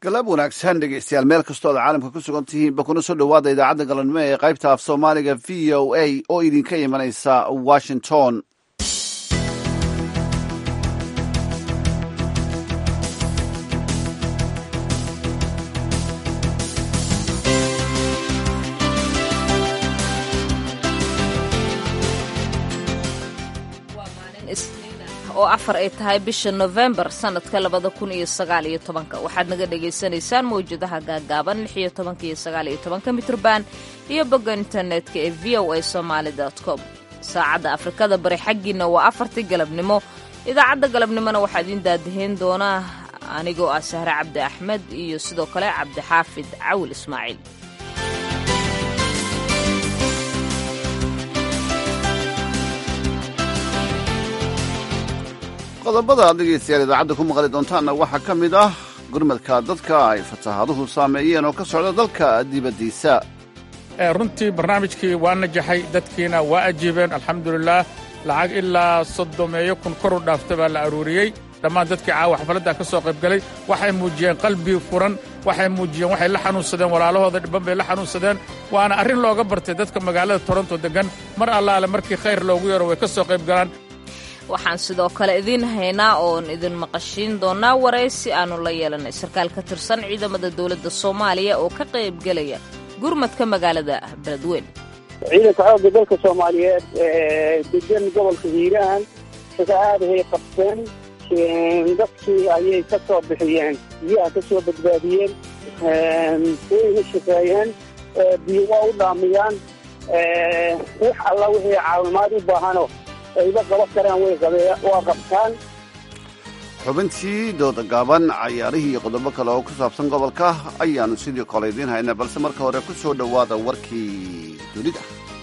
galab wanaagsan dhegeystayaal meel kastoo ad caalamka ku sugan tihiinba kuna soo dhowaada idaacadda galabnimo ee qaybta af soomaaliga v o a oo idinka imanaysa washington oo afar ay tahay bisha nofembar sanadka labada kun iyo sagaal iyo tobanka waxaad naga dhagaysanaysaan mawjadaha gaagaaban lix iyo tobanka iyo sagaal iyo tobanka mitrban iyo bogga internetka ee v o a somaali com saacadda afrikada bari xaggiina waa afartii galabnimo idaacadda galabnimona waxaa idiin daadahayn doonaa anigoo ah sahre cabdi axmed iyo sidoo kale cabdixaafid cawil ismaaciil qodobada aad dhegeystayaal idaacadda ku maqli doontaanna waxaa ka mid ah gurmadka dadka ay fatahaaduhu saameeyeen oo ka socda dalka dibaddiisa runtii barnaamijkii waa najaxay dadkiina waa ajiibeen alxamdulilaah lacag ilaa soddomeeyo kun kor u dhaafta baa la aruuriyey dhammaan dadkii caawa xafladda ka soo qaybgalay waxay muujiyeen qalbi furan waxay muujiyeen waxay la xanuunsadeen walaalahooda dhibban bay la xanuunsadeen waana arrin looga bartay dadka magaalada toronto deggan mar allaale markii khayr loogu yaro way ka soo qayb galaan waxaan sidoo kale idiin haynaa oon idin maqashiin doonaa waraysi aannu la yeelanay sarkaal ka tirsan ciidamada dowladda soomaaliya oo ka qaybgelaya gurmadka magaalada beledweyn ciidanka xoogga dalka soomaaliyeed degan gobolka hiiraan sida aadahay qabteen dadkii ayay ka soo bixiyeen biyaha ka soo badbaadiyeen wayna shaqeeyeen biyo waa u dhaamiyaan wax alla wixii caawimaad u baahano ayba qaban karaan way waa qabtaan xubintii dooda gaaban cayaarihii iyo qodobo kale oo ku saabsan gobolka ayaannu sidii kole idiin haynaa balse marka hore ku soo dhowaada warkii dunida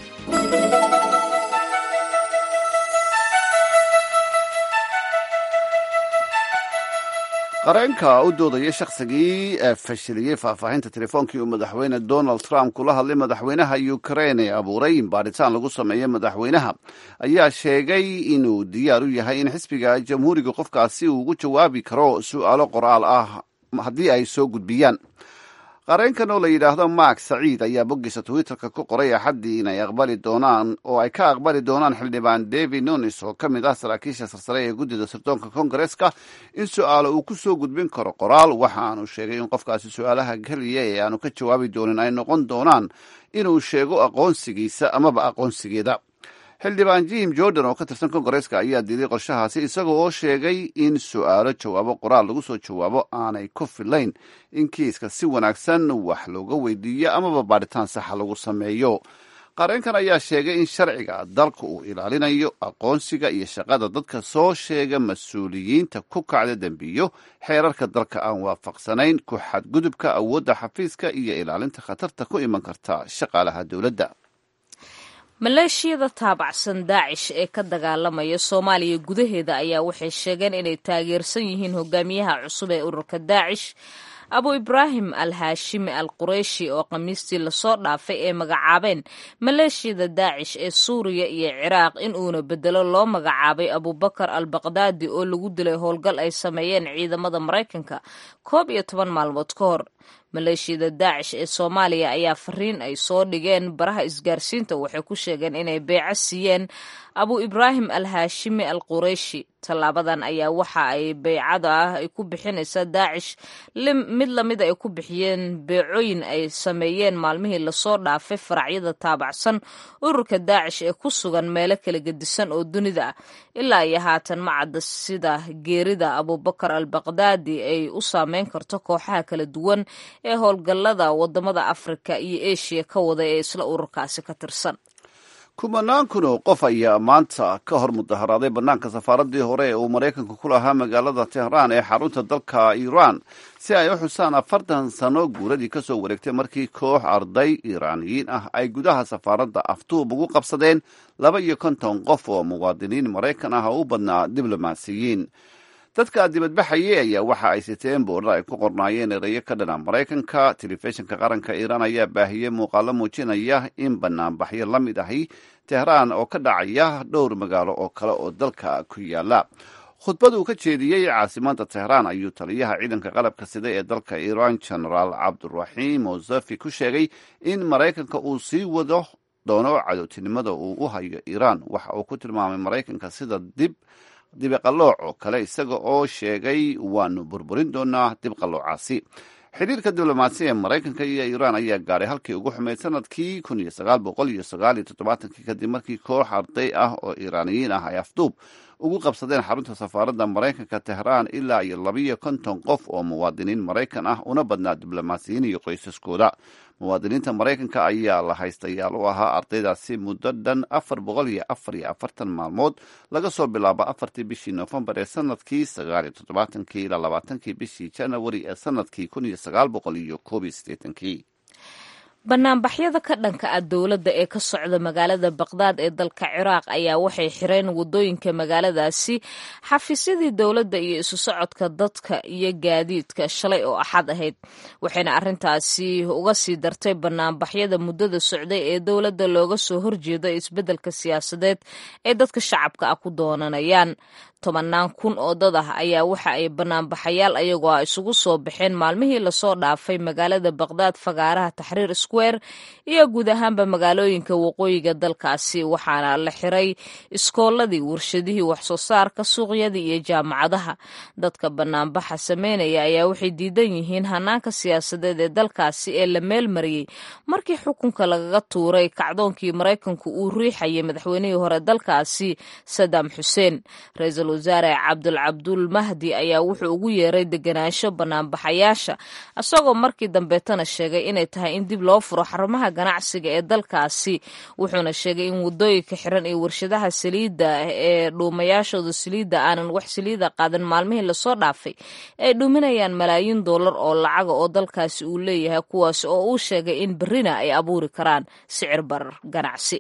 qareenka u doodaya shakhsigii fashiliyey faahfaahinta telefoonkii uu madaxweyne donald trump kula hadlay madaxweynaha ukrain ee abuuray in baadhitaan lagu sameeyo madaxweynaha ayaa sheegay inuu diyaar u yahay in xisbiga jamhuuriga qofkaasi uu ugu jawaabi karo su'aalo qoraal ah haddii ay soo gudbiyaan qareenkan oo la yidhaahdo mark saciid ayaa boggiisa twitterka ku qoray axaddii inay aqbali doonaan oo ay ka aqbali doonaan xildhibaan david nunis oo ka mid ah saraakiisha sarsare ee guddida sirdoonka kongareska in su-aalo uu ku soo gudbin karo qoraal waxa aanu sheegay in qofkaasi su-aalaha keliya ee aanu ka jawaabi doonin ay noqon doonaan inuu sheego aqoonsigiisa amaba aqoonsigeeda xildhibaan jim jordan oo ka tirsan kongareska ayaa diiday qorshahaasi isaga oo sheegay in su-aalo jawaabo qoraal lagu soo jawaabo aanay ku filayn in kiiska si wanaagsan wax looga weydiiyo amaba baadhitaan saxa lagu sameeyo qareenkan ayaa sheegay in sharciga dalka uu ilaalinayo aqoonsiga iyo shaqada dadka soo sheega mas-uuliyiinta ku kacda dembiyo xeerarka dalka aan waafaqsanayn ku xadgudubka awoodda xafiiska iyo ilaalinta khatarta ku iman karta shaqaalaha dowladda maleeshiyada taabacsan daacish ee ka dagaalamaya soomaaliya gudaheeda ayaa waxay sheegeen inay taageersan yihiin hogaamiyaha cusub ee ururka daacish abu ibraahim al haashimi al qureyshi oo khamiistii lasoo dhaafay ee magacaabeen maleeshiyada daacish ee suuriya iyo ciraaq in uuna bedelo loo magacaabay abubakar al baqdaadi oo lagu dilay howlgal ay sameeyeen ciidamada maraykanka koob iyo toban maalmood ka hor maleeshiyada daacish ee soomaaliya ayaa fariin ay soo dhigeen baraha isgaarsiinta waxay ku sheegeen inay beeco siiyeen abu ibraahim al haashimi al qureyshi tallaabadan ayaa waxa ay beycada ah ay ku bixinaysaa daacish mid lamid ay ku bixiyeen beecooyin ay sameeyeen maalmihii lasoo dhaafay faracyada taabacsan ururka daacish ee ku sugan meelo kala gedisan oo dunida ah ilaa iyo haatan ma cadda sida geerida abubakar al baqdaadi ay u saameyn karto kooxaha kala duwan ee howlgallada wadamada afrika iyo eshiya ka wada ee isla ururkaasi ka tirsan kumanaan kun oo qof ayaa maanta ka hor mudaharaaday bannaanka safaaradii hore ee uu maraykanku ku lahaa magaalada tehraan ee xarunta dalka iiraan si ay u xusaan afartan sano guuradii ka soo wareegtay markii koox arday iiraaniyiin ah ay gudaha safaaradda aftuub ugu qabsadeen laba iyo konton qof oo muwaadiniin maraykan ah oo u badnaa diblomaasiyiin dadka dibadbaxayay ayaa waxa ay siteen boorar ay ku qornaayeen erayo ka dhana maraykanka telefishinka qaranka iiraan ayaa baahiyey muuqaalo muujinaya in banaanbaxyo la mid ahi tehraan oo ka dhacaya dhowr magaalo oo kale oo dalka ku yaala khudbad uu ka jeediyey caasimada tehraan ayuu taliyaha ciidanka qalabka sida ee dalka iiraan genaraal cabduraxiim mosafi ku sheegay in maraykanka uu sii wado doono cadowtinimada uu u hayo iiraan waxa uu ku tilmaamay maraykanka sida dib dibiqallooc oo kale isaga oo sheegay waanu burburin doonaa dibqalloocaasi xidhiirka diblomaasi ee maraykanka iyo iiraan ayaa gaadhay halkii ugu xumeyd sanadkii kun iyo sagaal boqol iyo sagaal iyo toddobaatankii kadib markii koox arday ah oo iiraaniyiin ah ay afduub ugu qabsadeen xarunta safaaradda maraykanka tehraan ilaa iyo labiyo konton qof oo muwaadiniin maraykan ah una badnaa diblomaasiyiin iyo qoysaskooda muwaadiniinta maraykanka ayaa la haystayaal u ahaa ardaydaasi muddo dhan afar boqol iyo afar iyo afartan maalmood laga soo bilaabo afartii bishii noofembar ee sanadkii sagaal iyo toddobaatankii ilaa labaatankii bishii janawari ee sanadkii kun iyo sagaal boqol iyo koob iyo siddeetankii banaanbaxyada ka dhanka ah dowladda ee ka socda magaalada baqdaad ee dalka ciraaq ayaa waxay xireen wadooyinka magaaladaasi xafiisyadii dowladda iyo isu socodka dadka iyo gaadiidka shalay oo axad ahayd waxayna arrintaasi uga sii dartay banaanbaxyada muddada socday ee dowladda looga soo horjeedo isbeddelka siyaasadeed ee dadka shacabka ah ku doonanayaan tobannaan kun oo dad ah ayaa waxa ay banaanbaxayaal ayagoo ah isugu soo baxeen maalmihii lasoo dhaafay magaalada baqdaad fagaaraha taxriir square iyo guud ahaanba magaalooyinka waqooyiga dalkaasi waxaana la xiray iskooladii warshadihii waxsoo saarka suuqyadii iyo jaamacadaha dadka banaanbaxa sameynaya ayaa waxay diidan yihiin hanaanka siyaasadeed ee dalkaasi ee la meelmariyey markii xukunka lagaga tuuray kacdoonkii maraykanku uu riixayay madaxweynihii hore dalkaasi sadaam xuseen wasaare cabdul cabdul mahdi ayaa wuxuu ugu yeeray deganaansho banaanbaxayaasha isagoo markii dambeetana sheegay inay tahay in dib loo furo xarumaha ganacsiga ee dalkaasi wuxuuna sheegay in wadooyinka xiran iyo warshadaha saliidda ee dhuumayaashooda saliidda aanan wax saliida qaadan maalmihii lasoo dhaafay ay dhuuminayaan malaayiin doolar oo lacaga oo dalkaasi uu leeyahay kuwaas oo uu sheegay in berrina ay abuuri karaan sicir barar ganacsi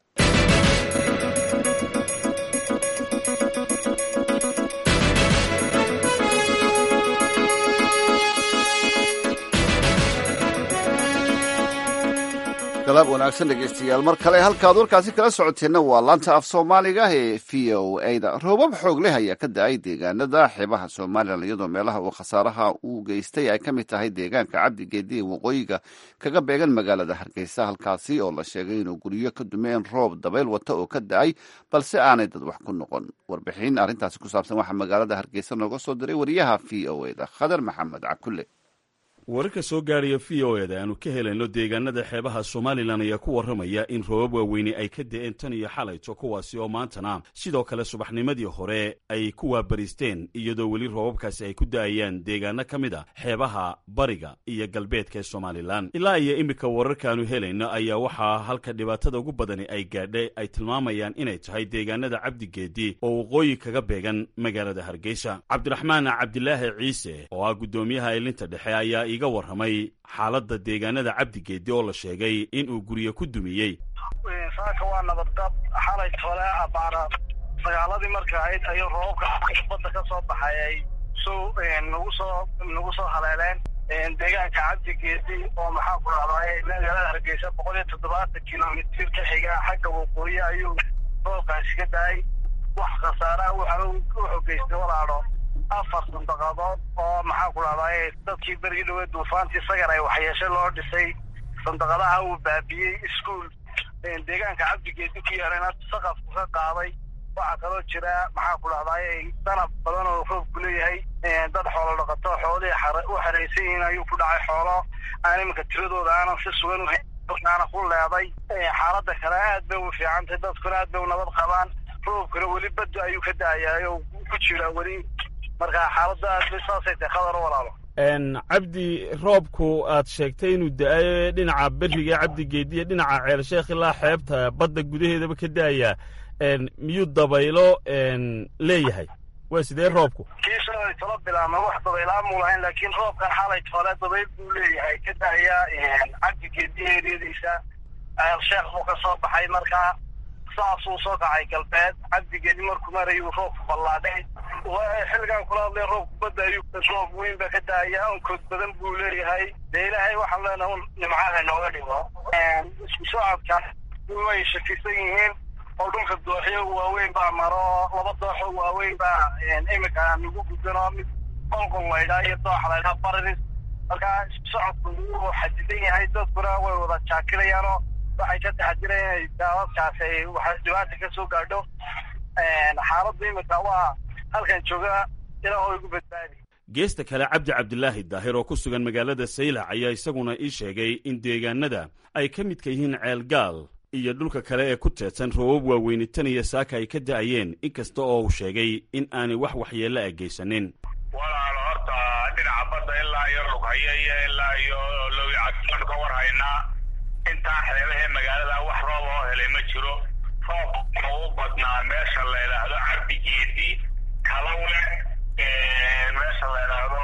galaab wanaagsan dhegeystayaal mar kale halkaad warkaasi kala socoteenna waa laanta af soomaaliga ee v o a da roobab xoog leh ayaa ka da-ay deegaanada xeebaha somalilan iyadoo meelaha uu khasaaraha uu geystay ay ka mid tahay deegaanka cabdigeedi ee waqooyiga kaga beegan magaalada hargeysa halkaasi oo la sheegay inuu guryo ka dumeen roob dabayl wata oo ka da-ay balse aanay dad wax ku noqon warbixin arrintaasi ku saabsan waxaa magaalada hargeysa nooga soo diray wariyaha v o a da khadar maxamed cakulle wararka soo gaaraya v o eda aanu ka helayno deegaanada xeebaha somalilan ayaa ku warramaya in roobab waaweyne ay ka da-een tan iyo xalayto kuwaasi oo maantana sidoo kale subaxnimadii hore ay ku waabariisteen iyadoo weli roobabkaasi ay ku da-ayaan deegaano ka mid a xeebaha bariga iyo galbeedka ee somalilan ilaa iyo iminka wararkaanu helayno ayaa waxaa halka dhibaatada ugu badani ay gaadhay ay tilmaamayaan inay tahay deegaanada cabdigeedi oo waqooyi kaga beegan magaalada hargeysa cabdiraxmaan cabdilaahi ciise oo ah guddoomiyaha ilinta dhexe ayaa iga warramay xaaladda deegaanada cabdigeedi oo la sheegay in uu guryo ku dumiyey saaka waa nabadgab xalay tole abaara sagaaladii marka ahayd ayuu roobabka badda ka soo baxay ay soo nagu soo nagu soo haleeleen deegaanka cabdigeedi oo maxaa ku dhahday magaalada hargeysa boqol iyo toddobaatan kilomitir ka xiga xagga waqooyi ayuu roobkaasi ka dahay wax khasaaraha wuxuu geystay walaadho afar sandaqadood oo maxaa ku dhahday dadkii berigii dhaweed duufaantii sagar ay waxyeeshe loo dhisay sandaqadaha uu baabiyey iskuol deegaanka cabdigeedi ku yeelana saqafku ka qaaday waxaa kaloo jira maxaa ku dhahday danab badan oo roobku leeyahay dad xoolo dhaqato xoolihii u xeraysan yihiin ayuu ku dhacay xoolo aan iminka tiradooda aanan si sugan uhaana ku leeday xaaladda kale aad bay u fiicantay dadkuna aad bay u nabad qabaan roobkuna weli badda ayuu ka da-ayaa oo ku jira weli marka xaaladda aad bay saasay tahay khadaro walaalo cabdi roobku aad sheegtay inuu da-ayo dhinaca beriga cabdigeediya dhinaca ceelsheekh ilaa xeebta badda gudaheedaba ka da-ayaa miyuu dabaylo leeyahay waa sidee roobku kii shalay tolo bilaabma wax dabaylaan muu lahayn laakiin roobkan xalay tole dabayl buu leeyahay ka da-aya cabdigeediya eryadiisa ceelsheekh buu ka soo baxay markaa saasuu soo kacay galbeed cabdigeedi markuu marayuu roobku ballaadhay xilligan kula hadlay roobku badda ayuu roob weyn baa ka daaya onkood badan buu leeyahay dee ilaahay waxaan leenahay un nimcaha nooga dhigo isku socodkan way shakisan yihiin oo dhulka dooxyo waaweyn baa maro laba dooxo waaweyn baa iminka nagu gudano mid qolqol laydhaa iyo dooxa laydhaa bariris markaa socodku wuu xadidan yahay dadkuna way wada jaakirayaanoo waxay ka taxadireen inay daadadkaas ay waxa dhibaata ka soo gaadho xaaladdu iminka waa halkan jooga ilaa oo igu badbaadi geesta kale cabdi cabdilaahi daahir oo ku sugan magaalada saylac ayaa isaguna ii sheegay in deegaanada ay ka midka yihiin ceelgaal iyo dhulka kale ee ku teedsan roobab waaweyni tan iyo saaka ay ka da'ayeen inkasta oo uu sheegay in aanay wax waxyeello a geysanin walaalo horta dhinaca badda ilaa iyo lughaya iyo ilaa iyo lowyacadanu ka war haynaa intaa xeebahee magaalada wax roob oo helay ma jiro roobka u badnaa meesha la yidhaahdo cabdigeedi kalawle meesha la yidhaahdo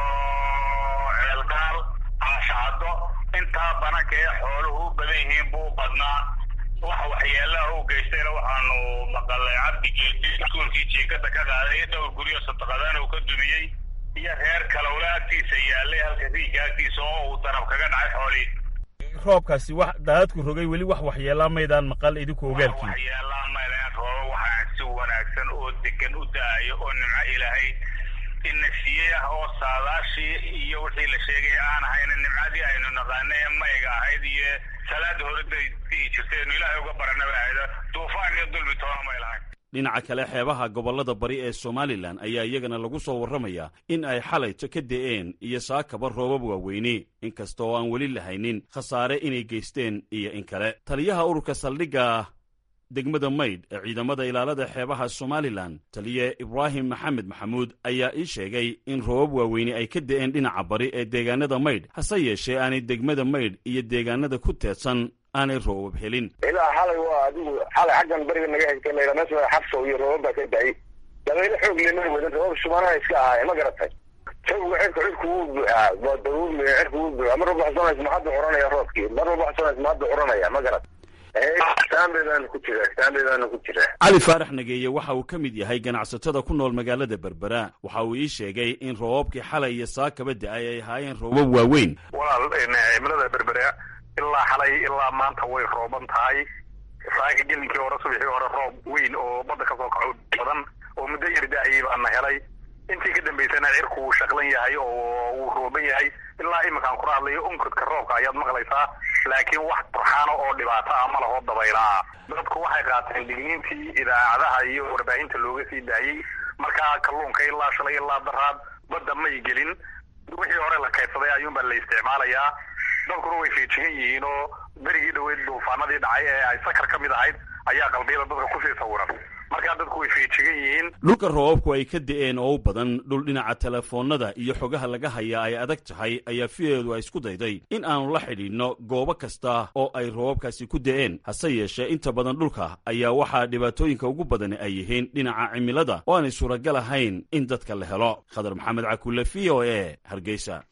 ceelgaal caashacado intaa bananka ee xooluhu u badan yihiin buu badnaa wax waxyeelaha u geystayna waxaanu maqalay cabdigeedi iskuulkii jiikada ka qaaday dhowr guryo sadaqadaan uu ka dumiyey iyo reer kalowle agtiisa yaalay halka riiga agtiisa oo uu darab kaga dhacay xoolihii roobkaasi wax daadadku rogay weli wax waxyeelaa maydaan maqal idinku ogaalkiin waxyeelaa maylaan rooba waxaan si wanaagsan oo degan u da-ayo oo nimco ilaahay inasiiyey ah oo saadaashii iyo wixii la sheegay aan ahayna nimcadii aynu naqaana ee mayga ahayd iyo salaada horeday dii jirtaynu ilaahay uga baranaba ahayd duufaan iyo dulmi toona may lahayn dhinaca kale xeebaha gobollada bari ee somalilan ayaa iyagana lagu soo warramayaa in ay xalayto ka de'een iyo saakaba roobab waaweyne inkasta oo aan weli lahaynin khasaare inay geysteen iyo in kale taliyaha ururka saldhigga degmada maydh ee ciidamada ilaalada xeebaha somalilan taliye ibraahim maxamed maxamuud ayaa ii sheegay in roobab waaweyne ay ka de'een dhinaca bari ee deegaanada maydh hase yeeshee aanay degmada maydh iyo deegaanada ku teedsan aanay roobab helin ilaa xalay waa adigu xalay xaggan beriga naga xigtay layidhaa meesha xabsow iyo roobab baa ka da'ay dabaylo xoog lemay wadan roobab subanaha iska ahaayeen ma garatay jawga cirka cirku wuu buuxaa daruumi cirku wuu buuxaa mar walba xusanays ma hadda curanaya roobkii mar walba xusanays ma hadda curanaya ma garat saambeedaanu ku jira saambeedaanu ku jira cali faarax nageeye waxa uu ka mid yahay ganacsatada ku nool magaalada berbera waxa uu ii sheegay in roobabkii xalay iyo saakaba da'ay ay ahaayeen roobab waaweyn walaal cimilada berbera ilaa xalay ilaa maanta way rooban tahay saaka gelinkii hore subaxii hore roob weyn oo badda kasoo kaco badan oo muddo yar da-ayay baana helay intii ka dambaysana cirku wuu shaqlan yahay oo wuu rooban yahay ilaa iminkaan kula hadlayo onkodka roobka ayaad maqlaysaa laakiin wax burxaano oo dhibaato ah ma laho dabaylaa dadku waxay qaateen digniintii idaacadaha iyo warbaahinta looga sii daayey markaa kalluunka ilaa shalay ilaa daraad badda may gelin wixii hore la kaydsaday ayuunbaa la isticmaalayaa dadkuna way feejigan yihiin oo berigii dhaweyd duufaanadii dhacay ee ay sakar ka mid ahayd ayaa qalbiyada dadka kusii sawiran markaa dadku way feejigan yihiin dhulka roobabku ay ka de'een oo u badan dhul dhinaca telefoonnada iyo xogaha laga hayaa ay adag tahay ayaa fiyeedu ay isku dayday in aanu la xidhiidhno goobo kasta oo ay roobabkaasi ku de'een hase yeeshee inta badan dhulka ayaa waxaa dhibaatooyinka ugu badani ay yihiin dhinaca cimilada oo aanay suuragal ahayn in dadka la helo khadar maxamed cakulle v o e hargeysa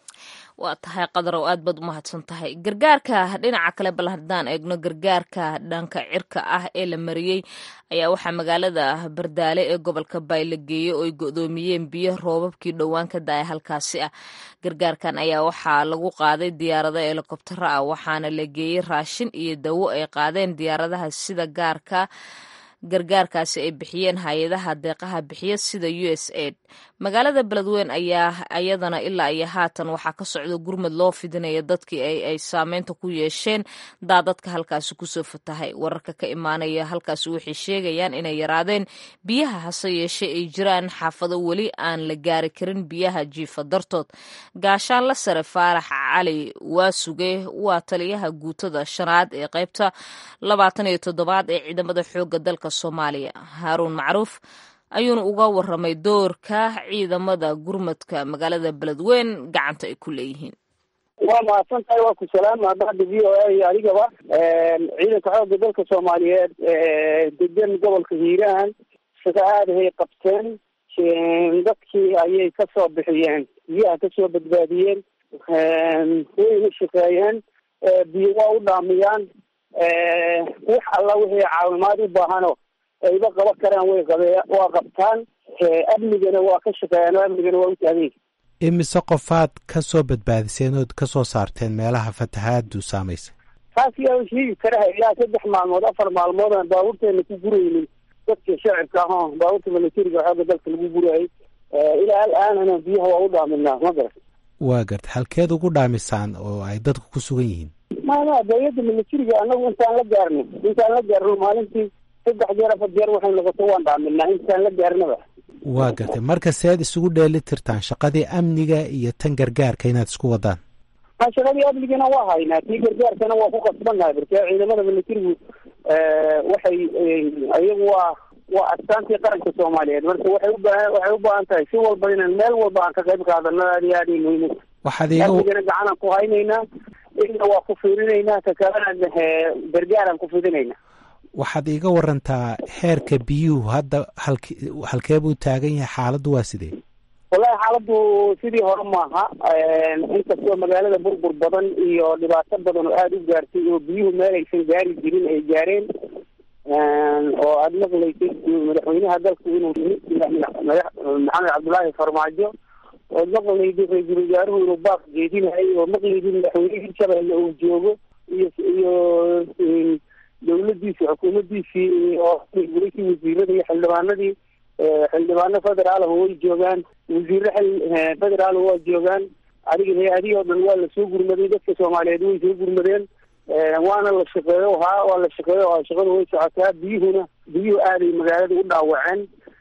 waa tahay qadarow aad baad u mahadsan tahay gargaarka dhinaca kale bal haddaan eegno gargaarka dhanka cirka ah ee la mariyey ayaa waxaa magaalada bardaale ee gobolka baay la geeyey oo ay go'doomiyeen biyo roobabkii dhowaan ka da-ay halkaasi ah gargaarkan ayaa waxaa lagu qaaday diyaarado helikobtaro ah waxaana la geeyey raashin iyo dawo ay qaadeen diyaaradaha sida gaarka gargaarkaasi ay bixiyeen hay-adaha deeqaha bixiya sida u s aid magaalada beledweyn ayaa ayadana ilaa iyo haatan waxaa ka socda gurmad loo fidinaya dadkii ay saameynta ku yeesheen daadadka halkaasi kusoo fatahay wararka ka imaanaya halkaasi waxay sheegayaan inay yaraadeen biyaha hase yeeshee ay jiraan xaafado weli aan la gaari karin biyaha jiifa dartood gaashaan la sare faarax cali waasuge waa taliyaha guutada shanaad ee qaybta labaatan iyo toddobaad ee ciidamada xooga dalka soomaaliya haaruun macruuf ayuuna uga waramay doorka ciidamada gurmadka magaalada beledweyn gacanta ay ku leeyihiin waa mahadsan tahay waa ku salaama hadda v o a iyo adigaba ciidanka xoogga dalka soomaaliyeed degan gobolka hiiraan sida aadahay qabteen dadkii ayay kasoo bixiyeen biyaha kasoo badbaadiyeen wayna shaqeeyeen biyo waa u dhaamiyaan wax alla wixii caawimaad u baahano ayba qaban karaan way qabe waa qabtaan amnigana waa ka shaqeeyaan oo amnigana waa u taagay imise qofaad ka soo badbaadiseen ood ka soo saarteen meelaha fatahaadu saamaysay taas yaa sheegi karaha ilaa saddex maalmood afar maalmood aan baabuurteena ku guraynin dadka shacibka ah oo baabuurta militariga xooga dalka lagu gurayay ilaa al-aanana biyaha waa u dhaaminaa ma garat waa garta halkeed ugu dhaamisaan oo ay dadku ku sugan yihiin maya dawladda militariga anagu intaan la gaarno intaan la gaarno maalintii saddex jeer afar jeer waxay noqoto waan dhaaminaa intaan la gaarnaba waa gartay marka seed isugu dheeli tirtaan shaqadii amniga iyo tan gargaarka inaad isku wadaan ma shaqadii amnigana waa haynaa tii gargaarkana waa ku qasbannahay barke ciidamada militarigu waxay iyagu waa waa astaantii qaranka soomaaliyeed marka waxay ubaahan waxay u baahan tahay si walba inaan meel walba aan ka qayb qaadano aad iyo aad ay muhiim waxaad iiga amnigana gacanaan ku haynaynaa ina waa ku fiirinaynaa ka kalena gargaaraan ku fidinaynaa waxaad iiga warantaa heerka biyuhu hadda halk halkee buu taagan yahay xaaladdu waa sidee wallahi xaaladdu sidii hore maaha inkastoo magaalada burbur badan iyo dhibaato badan oo aada u gaartay oo biyuhu meel aysan gaari jirin ay gaareen oo aada maqlaysay madaxweynaha dalku inuu maxamed cabdullaahi farmaajo ood maqlayday ra-iisul wasaaruhu inuu baaq jeedinahay oo maqlayday madaxweyne hirshabelle uu joogo iyo iyo dawladiisi xukuumadiisii oo gulaysi wasiirada iyo xildhibaanadii xildhibaano federaalh way joogaan wasiire federaal waa joogaan adiga hay-adihii oo dhan waa lasoo gurmaday dadka soomaaliyeed way soo gurmadeen waana la shaqeeyo haa waa la shaqeeyo oo shaqada way socotaa biyuhuna biyuhu aaday magaalada u dhaawaceen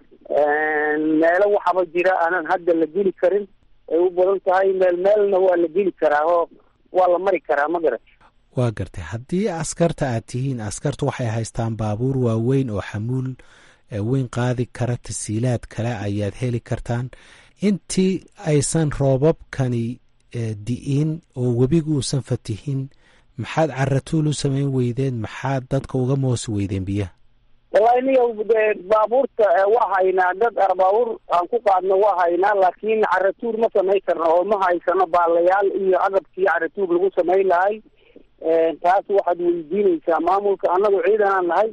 meelo waxaba jira aanan hadda la geli karin ay u badan tahay meel meelna waa la geli karaa oo waa la mari karaa ma garat waa gartay haddii askarta aad tihiin askartu waxay haystaan baabuur waaweyn oo xamuul weyn qaadi kara tasiilaad kale ayaad heli kartaan intii aysan roobabkani di'in oo webigu uusan fatihin maxaad caratuul u samayn weydeen maxaad dadka uga moosi weydeen biyaha wallahi niga de baabuurta waa haynaa dad baabuur aan ku qaadno waa haynaa laakiin caratuur ma samayn karno oo ma haysano baalayaal iyo agabkii caratuur lagu samayn lahay taas waxaad weydiinaysaa maamulka annagu ciidanaan nahay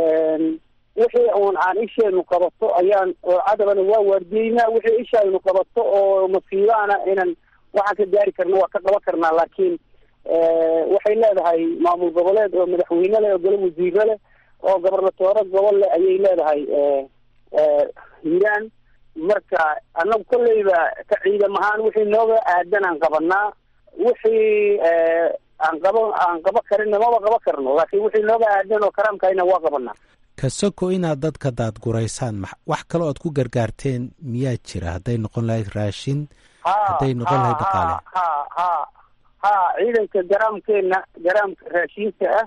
wixii uun aan isheenu qabato ayaan oo cadabana waa waardiyeynaa wixii ishaynu qabato oo masiibaana inan waxaan ka gaari karno waa ka qaban karnaa laakiin waxay leedahay maamul goboleed oo madaxweyne leh oo golo wasiire leh oo gobernatoore gobol leh ayay leedahay hiiraan marka annagu kolleyba ka ciidam ahaan wixii nooga aadan aan qabanaa wixii aan qaba aan qaba karinna maba qaba karno laakiin wixii nooga aadan oo karaamkayna waa qabanaa kasoko inaad dadka daadguraysaan wax kaloo aad ku gargaarteen miyaa jira hadday noqon lahayd raashin hadday noqon lahayd dhaqaale ha ha ha ciidanka garaamkeena garaamka raashinka ah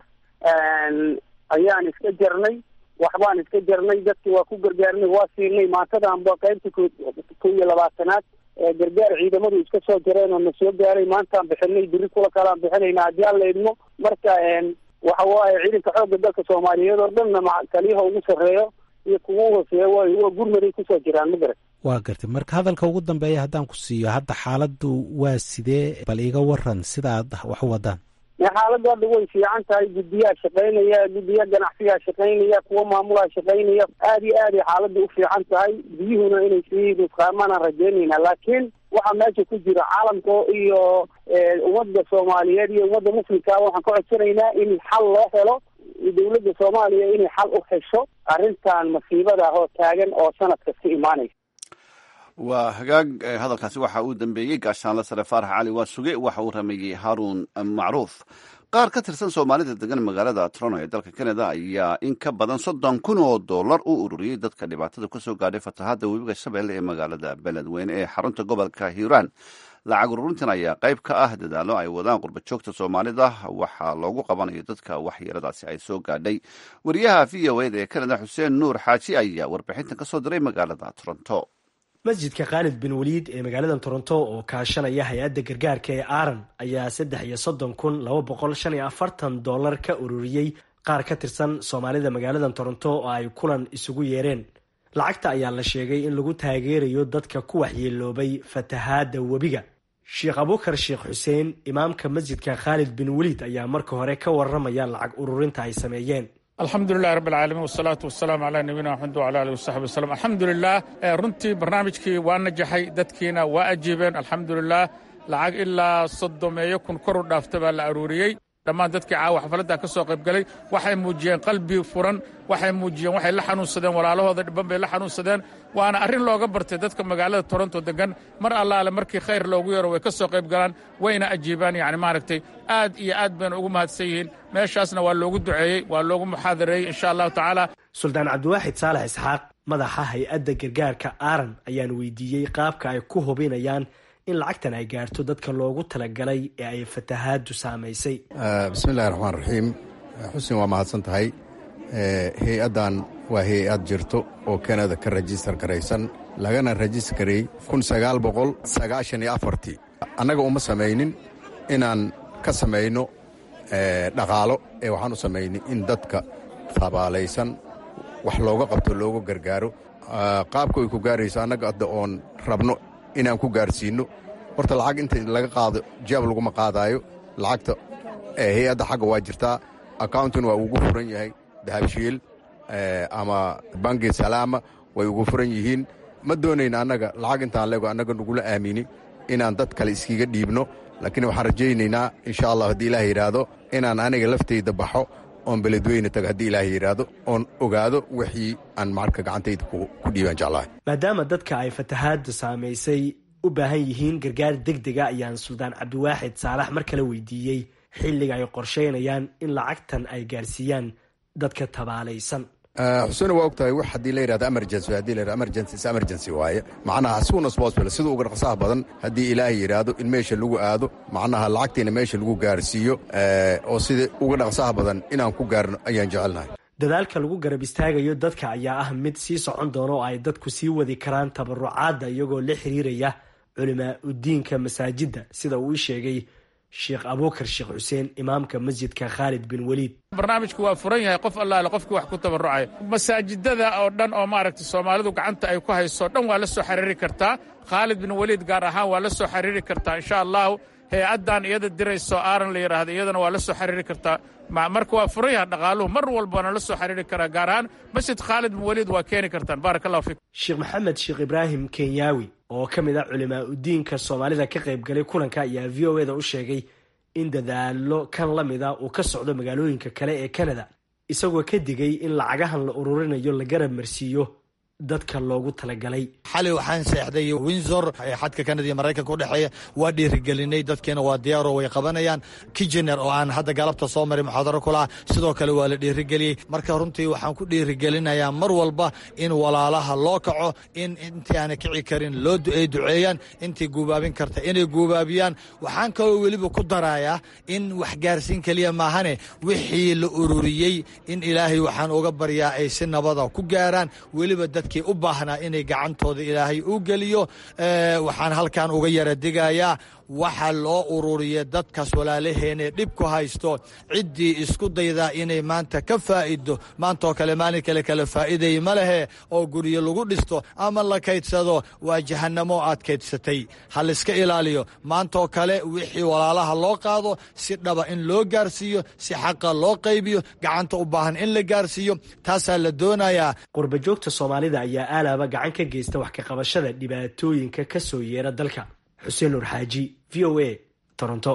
ayaan iska jarnay waxbaan iska jarnay dadki waa ku gargaarnay waa siinay maantadaanba qaybta ko ko iyo labaatanaad gargaar ciidamadu iska soo jareen oo na soo gaaray maantaan bixinay biri kula kalaan bixinayna haddii aan la idmo marka waxa waaye ciidanka xoogga dalka soomaaliyeed oo dhanna ma taliyaha ugu sarreeyo iyo kugu hooseeya way waa gurmaday kusoo jiraan ma garat waa gartay marka hadalka ugu dambeeya haddaan ku siiyo hadda xaaladdu waa sidee bal iga waran sida aad wax u wadaan xaaladdu hadda way fiican tahay guddiyaa shaqaynaya guddiya ganacsiyaa shaqaynaya kuwa maamulaa shaqaynaya aad iyo aad ay xaaladda u fiican tahay biyuhuna inay sii nusqaamanaan rajeynayna laakiin waxaa meesha ku jira caalamka iyo ummadda soomaaliyeed iyo ummadda muslimkaaba waxaan ka codsanaynaa in xal loo helo dawladda soomaaliya inay xal u hesho arrintan masiibada oo taagan oo sanad kasta imaanaysa waa hagaag hadalkaasi waxa uu dambeeyey gaashaanle sare faarax cali waa suge waxa uu rameeyey haruun macruuf qaar ka tirsan soomaalida degan magaalada trono ee dalka canada ayaa in ka badan soddon kun oo dollar u ururiyey dadka dhibaatada kusoo gaadhay fatahaadda webiga shabeelle ee magaalada beledweyne ee xarunta gobolka hiiraan lacag ururintan ayaa qayb ka ah dadaalo ay wadaan qurba joogta soomaalida waxaa loogu qabanayo dadka waxyeeladaasi ay soo gaadhay wariyaha v o eda ee canada xuseen nuur xaaji ayaa warbixintan kasoo diray magaalada toronto masjidka khaalid bin waliid ee magaalada toronto oo kaashanaya hay-adda gargaarka ee aaran ayaa saddex iyo soddon kun laba boqol shan iyo afartan dollar ka ururiyey qaar ka tirsan soomaalida magaalada toronto oo ay kulan isugu yeereen lacagta ayaa la sheegay in lagu taageerayo dadka ku waxyeeloobay fatahaadda webiga sheekh abukar sheekh xuseen imaamka masjidka khaalid bin waliid ayaa marka hore ka waramaya lacag ururinta ay sameeyeen alxamdulilahi rabb alcaalamiin wasalaatu wasalaamu calaa nabiyina maxamed wacala alihi wasaxbi wasalam alxamdulilah runtii barnaamijkii waa najaxay dadkiina waa ajiibeen alxamdulilah lacag ilaa soddomeeyo kun kor u dhaafta baa la aruuriyey dhammaan dadkii caawa xafladda ka soo qaybgalay waxay muujiyeen qalbi furan waxay muujiyeen waxay la xanuunsadeen walaalahooda dhibban bay la xanuunsadeen waana arrin looga bartay dadka magaalada toronto degan mar allaale markii khayr loogu yeero way ka soo qayb galaan wayna ajiibaan yacni maaragtay aad iyo aad bayna ugu mahadsan yihiin meeshaasna waa loogu duceeyey waa loogu muxaadareeyey insha allahu tacaala suldaan cabdiwaaxid saalax isxaaq madaxa hay-adda gargaarka aaran ayaan weydiiyey qaabka ay ku hubinayaan in lacagtan ay gaarto dadka loogu talagalay ee ay fatahaadu saamaysay bismillahi raxmaan raxiim xuseen waa mahadsan tahay hay-addan waa hay-ad jirto oo kanada ka rajistar garaysan lagana rajistar gareey kun sagaal boqol sagaashan iyo afartii annaga uma samaynin inaan ka samayno dhaqaalo ee waxaan u samaynay in dadka tabaalaysan wax looga qabto looga gargaaro qaabka ay ku gaarayso annaga adda oon rabno inaan ku gaarsiinno horta lacag inta laga qaado jaab laguma qaadaayo lacagta hay-adda xagga waa jirtaa accountin waa ugu furan yahay dahabshiil ama bangi salaama way ugu furan yihiin ma doonayna annaga lacag intaan leego annaga nagula aamini inaan dad kale iskiga dhiibno laakiin waxaan rajaynaynaa insha allah haddii ilaah yidhaahdo inaan aniga laftayda baxo oon beledweyne tago haddii ilaah yidhaahdo oon ogaado wixii aan marka gacantayda ku dhiibaan jeclahay maadaama dadka ay fatahaadda saamaysay u baahan yihiin gargaar deg dega ayaan suldaan cabdiwaaxid saalax mar kale weydiiyey xilliga ay qorshaynayaan in lacagtan ay gaarsiiyaan dadka tabaalaysan xuseen waa og tahay wax haddii la yidhahdo emergency haddii la yidhahdo emergency is emergency waaye macnaha as soon as possible sida uga dhaqsaha badan haddii ilaahay yidhaahdo in meesha lagu aado macnaha lacagtiina meesha lagu gaarsiiyo oo sida uga dhaqsaha badan inaan ku gaarno ayaan jecelnahay dadaalka lagu garab istaagayo dadka ayaa ah mid sii socon doona oo ay dadku sii wadi karaan tabarucaadda iyagoo la xiriiraya culimaa udiinka masaajidda sida uu ii sheegay sheekh abuukar sheekh xuseen imaamka masjidka khaalid bin weliid barnaamijku waa furan yahay qof allaale qofkii wax ku tabarucaya masaajidada oo dhan oo maaragtay soomaalidu gacanta ay ku hayso dhan waa la soo xiriiri kartaa khaalid bin weliid gaar ahaan waa la soo xiriiri kartaa insha allahu hay-addan iyada dirayso aaran la yidhaahdo iyadana waa la soo xiriiri kartaa marka waa furan yahay dhaqaaluhu mar walbana la soo xiriiri karaa gaar ahaan masjid khaalid bin weliid waa keeni kartaan baarak allahu fiikum sheekh maxamed sheekh ibraahim kenyaawi oo ka mid ah culimaa udiinka soomaalida ka qaybgalay kulanka ayaa v o eda u sheegay in dadaalo kan la mida uu ka socdo magaalooyinka kale ee kanada isagoo ka digay in lacagahan la ururinayo la garab marsiiyo dadka loogu talagalay xali waxaan seexday windsor xadka kanada iyo maraykanka udhexeeya waa dhiirigelinay dadkiina waa diyaaro way qabanayaan kijener oo aan hadda galabta soo maray muxaadaro kulaha sidoo kale waa la dhiirigeliyey marka runtii waxaan ku dhiirigelinayaa mar walba in walaalaha loo kaco in intii aana kici karin loo ay duceeyaan intii guubaabin karta inay guubaabiyaan waxaan kaloo weliba ku darayaa in waxgaarsiin keliya maahane wixii la ururiyey in ilaahay waxaan uga baryaa ay si nabada ku gaaraan weliba dad u baahnaa inay gacantooda ilaahay u geliyo waxaan halkan uga yara digayaa waxa loo ururiya dadkaas walaalaheenee dhib ku haysto ciddii isku daydaa inay maanta ka faa'ido maantaoo kale maalin kale kale faa'iiday ma lehe oo guryo lagu dhisto ama la kaydsado waa jahannamo aad kaydsatay ha layska ilaaliyo maantaoo kale wixii walaalaha loo qaado si dhaba in loo gaarsiiyo si xaqa loo qaybiyo gacanta u baahan in la gaarsiiyo taasaa la doonayaa qurbajoogta soomaalida ayaa aalaaba gacan ka geysta wax ka qabashada dhibaatooyinka ka soo yeera dalka xuseen nur xaaji v o a toronto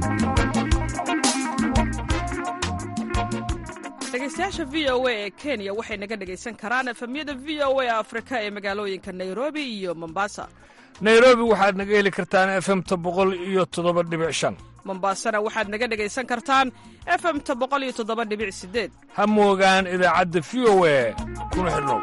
dhegeystayaasha v o a ee kenya waxay naga dhegaysan karaan efemyada v o a afrika ee magaalooyinka nairobi iyo mombasa nairobi waxaad naga heli kartaan efemta boqol iyo toddoba dhibic shan mombasana waxaad naga dhegaysan kartaan efemta boqol iyo toddoba dhibic sideed ha moogaan idaacadda v o a kuna xidhnow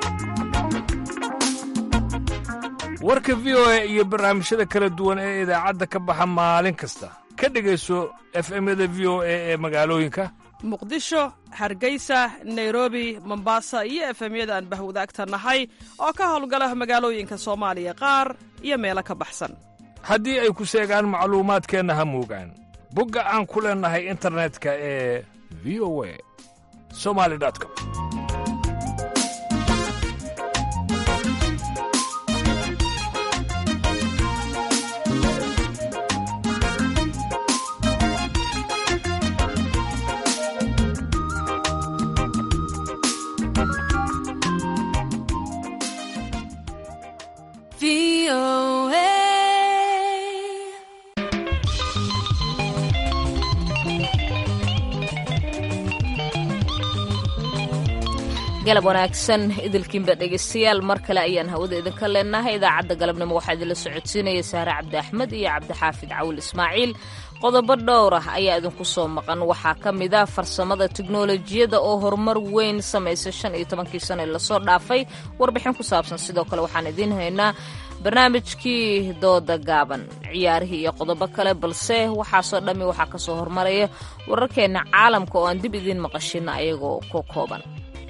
warka v o a iyo barnaamijyada kala duwan ee idaacadda ka baxa maalin kasta ka dhegayso efemyada v o a ee magaalooyinka muqdisho hargeysa nairobi mombasa iyo efemyada aan bahwadaagta nahay oo ka howlgala magaalooyinka soomaaliya qaar iyo meelo ka baxsan haddii ay ku seegaan macluumaadkeenna ha moogaan bogga aan ku leennahay internetka ee v o a somali com galab wanaagsan idilkiinba dhegaystayaal mar kale ayaan hawada idinka leenahay idaacadda galabnimo waxaa idinla socodsiinaya sahre cabdi axmed iyo cabdixaafid cawil ismaaciil qodobo dhowr ah ayaa idinku soo maqan waxaa ka mid ah farsamada tiknolojiyadda oo horumar weyn samaysay shan iyo tobankii sano ee lasoo dhaafay warbixin ku saabsan sidoo kale waxaan idiin haynaa barnaamijkii dooda gaaban ciyaarihii iyo qodobo kale balse waxaasoo dhammi waxaa ka soo hormaraya wararkeenna caalamka oo aan dib idiin maqashina ayagoo ku kooban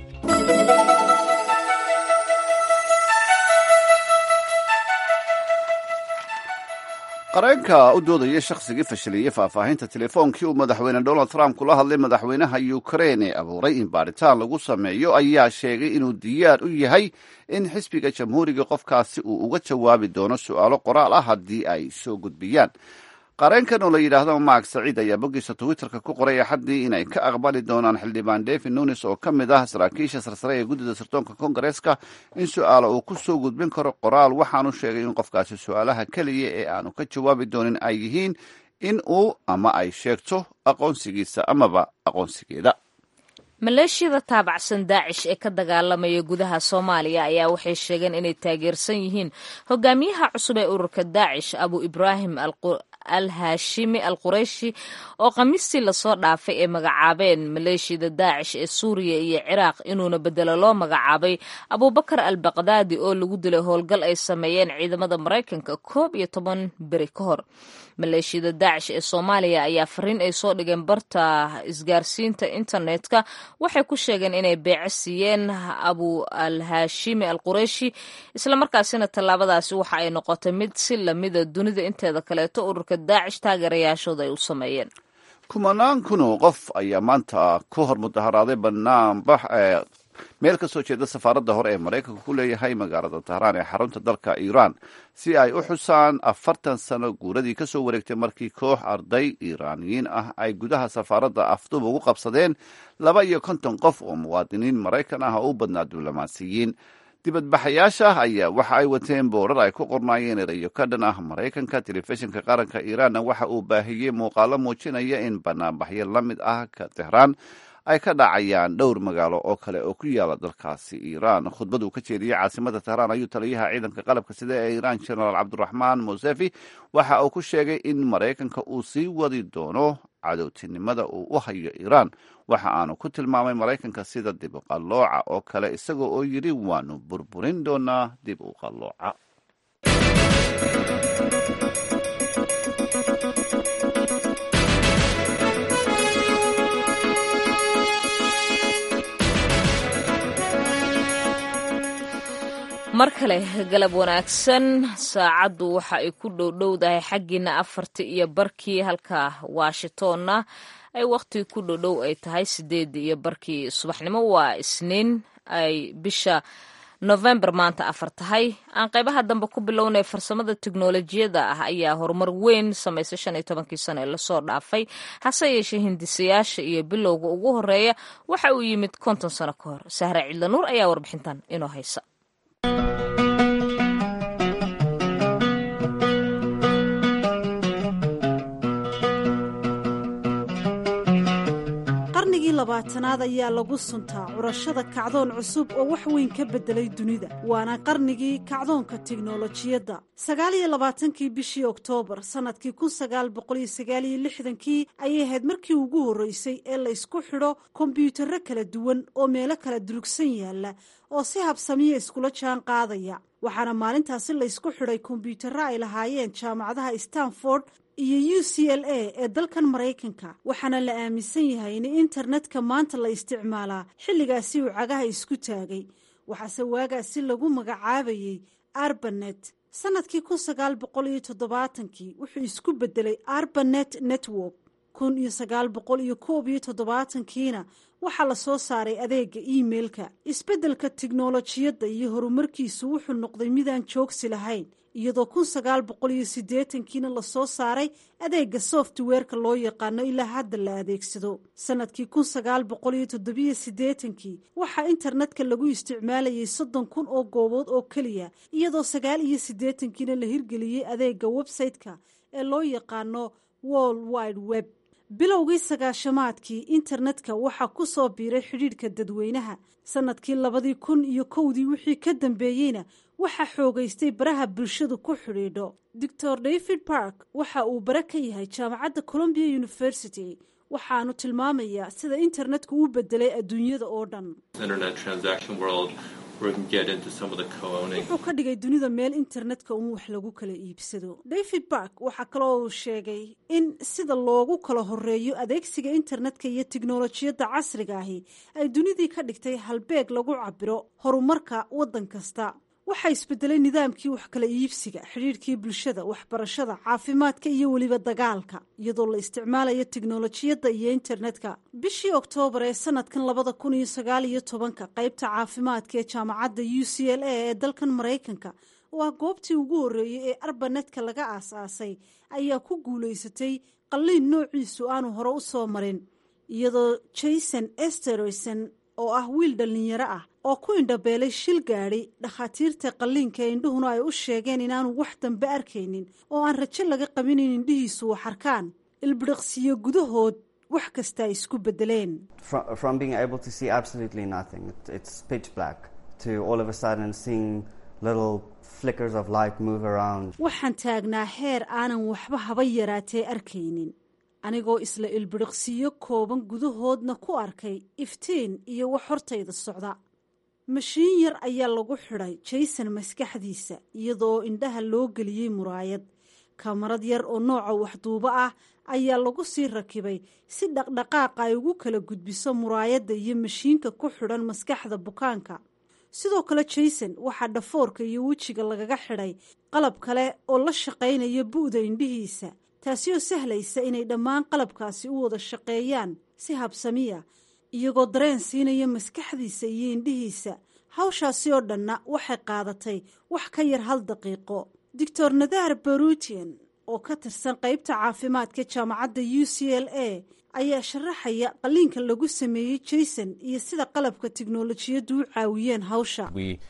qareenka u doodaya shakhsigii fashiliyey faahfaahinta telefoonkii uu madaxweyne donald trump kula hadlay madaxweynaha ukrain ee abuuray in baaritaan lagu sameeyo ayaa sheegay inuu diyaar u yahay in xisbiga jamhuuriga qofkaasi uu uga jawaabi doono su'aalo qoraal ah haddii ay soo gudbiyaan qareenkan oo la yidhaahdo mark saciid ayaa boggiisa twitterka ku qoray axaddii inay ka aqbali doonaan xildhibaan david nunis oo ka mid ah saraakiisha sarsare ee guddida sirdoonka kongareeska in su-aalo uu ku soo gudbin karo qoraal waxaanu sheegay in qofkaasi su-aalaha keliya ee aanu ka jawaabi doonin ay yihiin in uu ama ay sheegto aqoonsigiisa amaba aqoonsigeeda maleeshiyada taabacsan daacish ee ka dagaalamaya gudaha soomaaliya ayaa waxay sheegeen inay taageersan yihiin hogaamiyaha cusub ee ururka daacish abu ibraahim al haashimi al qurayshi oo khamiistii lasoo dhaafay ee magacaabeen maleeshiyada daacish ee suuriya iyo ciraaq inuuna bedelo loo magacaabay abubakar al baqdaadi oo lagu dilay howlgal ay sameeyeen ciidamada maraykanka koob iyo toban beri ka hor maleeshiyada daacish ee soomaaliya ayaa fariin ay soo dhigeen barta isgaarsiinta internetka waxay ku sheegeen inay beece siiyeen abu al haashimi al qurayshi islamarkaasina tallaabadaasi waxa ay noqotay mid si lamida dunida inteeda kaleeto ururka daacish taageerayaashooda ay u sameeyeen kumanaan kun oo qof ayaa maanta ku hor mudaharaaday banaanbax meel ka soo jeeda safaaradda hore ee maraykanka ku leeyahay magaalada tahraan ee xarunta dalka iiraan si ay u xusaan afartan sano guuradii ka soo wareegtay markii koox arday iiraaniyiin ah ay gudaha safaaradda afdub ugu qabsadeen laba iyo konton qof oo muwaadiniin maraykan ah oo u badnaa diblomaasiyiin dibadbaxayaasha ayaa waxa ay wateen boorar ay ku qornaayeen erayo ka dhan ah maraykanka telefishinka qaranka iiraanna waxa uu baahiyey muuqaalo muujinaya in banaanbaxyo la mid ah ka tehraan ay ka dhacayaan dhowr magaalo oo kale oo ku yaala dalkaasi iiraan khudbad uu ka jeediyey caasimada tehraan ayuu taliyaha ciidanka qalabka sida ee iiraan genaraal cabdiraxmaan mosefi waxa uu ku sheegay in maraykanka uu sii wadi doono cadowtinimada uu u hayo iiraan waxa aanu ku tilmaamay maraykanka sida dib u qallooca oo kale isaga oo yidhi waanu burburin doonaa dib u qallooca mar kale galab wanaagsan saacaddu waxa ay ku dhowdhowdahay xaggiina afartii iyo barkii halka washingtonna ay wakhti ku dhowdhow ay tahay sideedii iyo barkii subaxnimo waa isniin ay bisha novembar maanta afar tahay aan qaybaha dambe ku bilownay farsamada teknolojiyadda ah ayaa horumar weyn samaysay shan iyo tobankii sano ee lasoo dhaafay hase yeeshee hindisayaasha iyo bilowga ugu horeeya waxa uu yimid konton sano ka hor sahre cidlanuur ayaa warbixintan inoo haysa qarnigii labaatanaad ayaa lagu suntaa curashada kacdoon cusub oo wax weyn ka beddelay dunida waana qarnigii kacdoonka tiknolojiyadda sagaal iyo labaatankii bishii oktoobar sannadkii kun sagaal boqoliyo sagaaliyo lixdankii ayay ahayd markii ugu horreysay ee la ysku xidho kombyuutarro kala duwan oo meelo kala durugsan yaalla oo si habsamiya iskula jaan qaadaya waxaana maalintaasi laysku xidhay kombyuutarro ay lahaayeen jaamacadaha stanford iyo u c l a ee dalkan maraykanka waxaana la aaminsan yahay in internetka maanta la isticmaalaa xilligaasi uu cagaha isku taagay waxaase waagaasi lagu magacaabayey arbanet sannadkii kun sagaal boqol iyo toddobaatankii wuxuu isku beddelay arbanet network kun iyo sagaal boqol iyo koob iyo toddobaatankiina waxaa la soo saaray adeega iimeilka isbeddelka tiknolojiyadda iyo horumarkiisu wuxuu noqday midaan joogsi lahayn iyadoo kun sagaal boqol iyo siddeetankiina lasoo saaray adeega softweerka loo yaqaano ilaa hadda la adeegsado sannadkii kun sagaal boqol iyo toddobiyo siddeetankii waxaa internetka lagu isticmaalayay soddon kun oo goobood oo keliya iyadoo sagaal iyo siddeetankiina la hirgeliyey adeega website-ka ee loo yaqaano world wide web bilowgii sagaashamaadkii internetka waxaa ku soo biiray xidhiidhka dadweynaha sannadkii labadii kun iyo kowdii wixii ka dambeeyeyna waxaa xoogaystay baraha bulshadu ku xidhiidho doctor david park waxa uu bare ka yahay jaamacadda columbia university waxaanu tilmaamayaa sida internetku u bedelay adduunyada oo dhan wuxuu ka dhigay dunida meel internetka uun wax lagu kala iibsado david bark waxaa kaloo uu sheegay in sida loogu kala horeeyo adeegsiga internetka iyo tiknolojiyadda casriga ahi ay dunidii ka dhigtay halbeeg lagu cabiro horumarka waddan kasta waxaa isbedelay nidaamkii wax kala iibsiga xidhiidhkii bulshada waxbarashada caafimaadka iyo weliba dagaalka iyadoo la isticmaalayo tiknolojiyadda iyo internetka bishii oktoobar ee sanadkan labada kun iyo sagaal iyo tobanka qeybta caafimaadka ee jaamacadda u c l a ee dalkan maraykanka oo ah goobtii ugu horreeyey ee arbanetka laga aas-aasay ayaa ku guulaysatay qalliin noociisu aanu hore u soo marin iyadoo jason esterson oo ah wiil dhallinyaro ah oo ku indhabeelay shil gaadhi dhakhaatiirta qalliinka ee indhuhuna ay u sheegeen inaanu wax dambe arkaynin oo aan rajo laga qabin in indhihiisu wax arkaan ilbidhiqsiyo gudahood wax kasta ay isku bedeleen waxaan taagnaa heer aanan waxba haba yaraatee arkaynin anigoo isla ilbidhiqsiyo kooban gudahoodna ku arkay iftiin iyo wax hortayda socda mashiin yar ayaa lagu xidhay jason maskaxdiisa iyadoo indhaha loo geliyey muraayad kamarad yar oo nooca waxduubo ah ayaa lagu sii rakibay si dhaqdhaqaaqa ay ugu kala gudbiso muraayadda iyo mashiinka ku xidhan maskaxda bukaanka sidoo kale jason waxaa dhafoorka iyo wejiga lagaga xidhay qalab kale oo la shaqaynaya bu'da indhihiisa taasi oo sahlaysa inay dhammaan qalabkaasi u wada shaqeeyaan si habsamiya iyagoo dareen siinaya maskaxdiisa iyo indhihiisa hawshaasi oo dhanna waxay qaadatay wax ka yar hal daqiiqo doctor nadar barutian oo ka tirsan qeybta caafimaadka jaamacadda u c l a ayaa sharaxaya qalliinka lagu sameeyey jason iyo sida qalabka tiknolojiyaddu u caawiyeen hawsha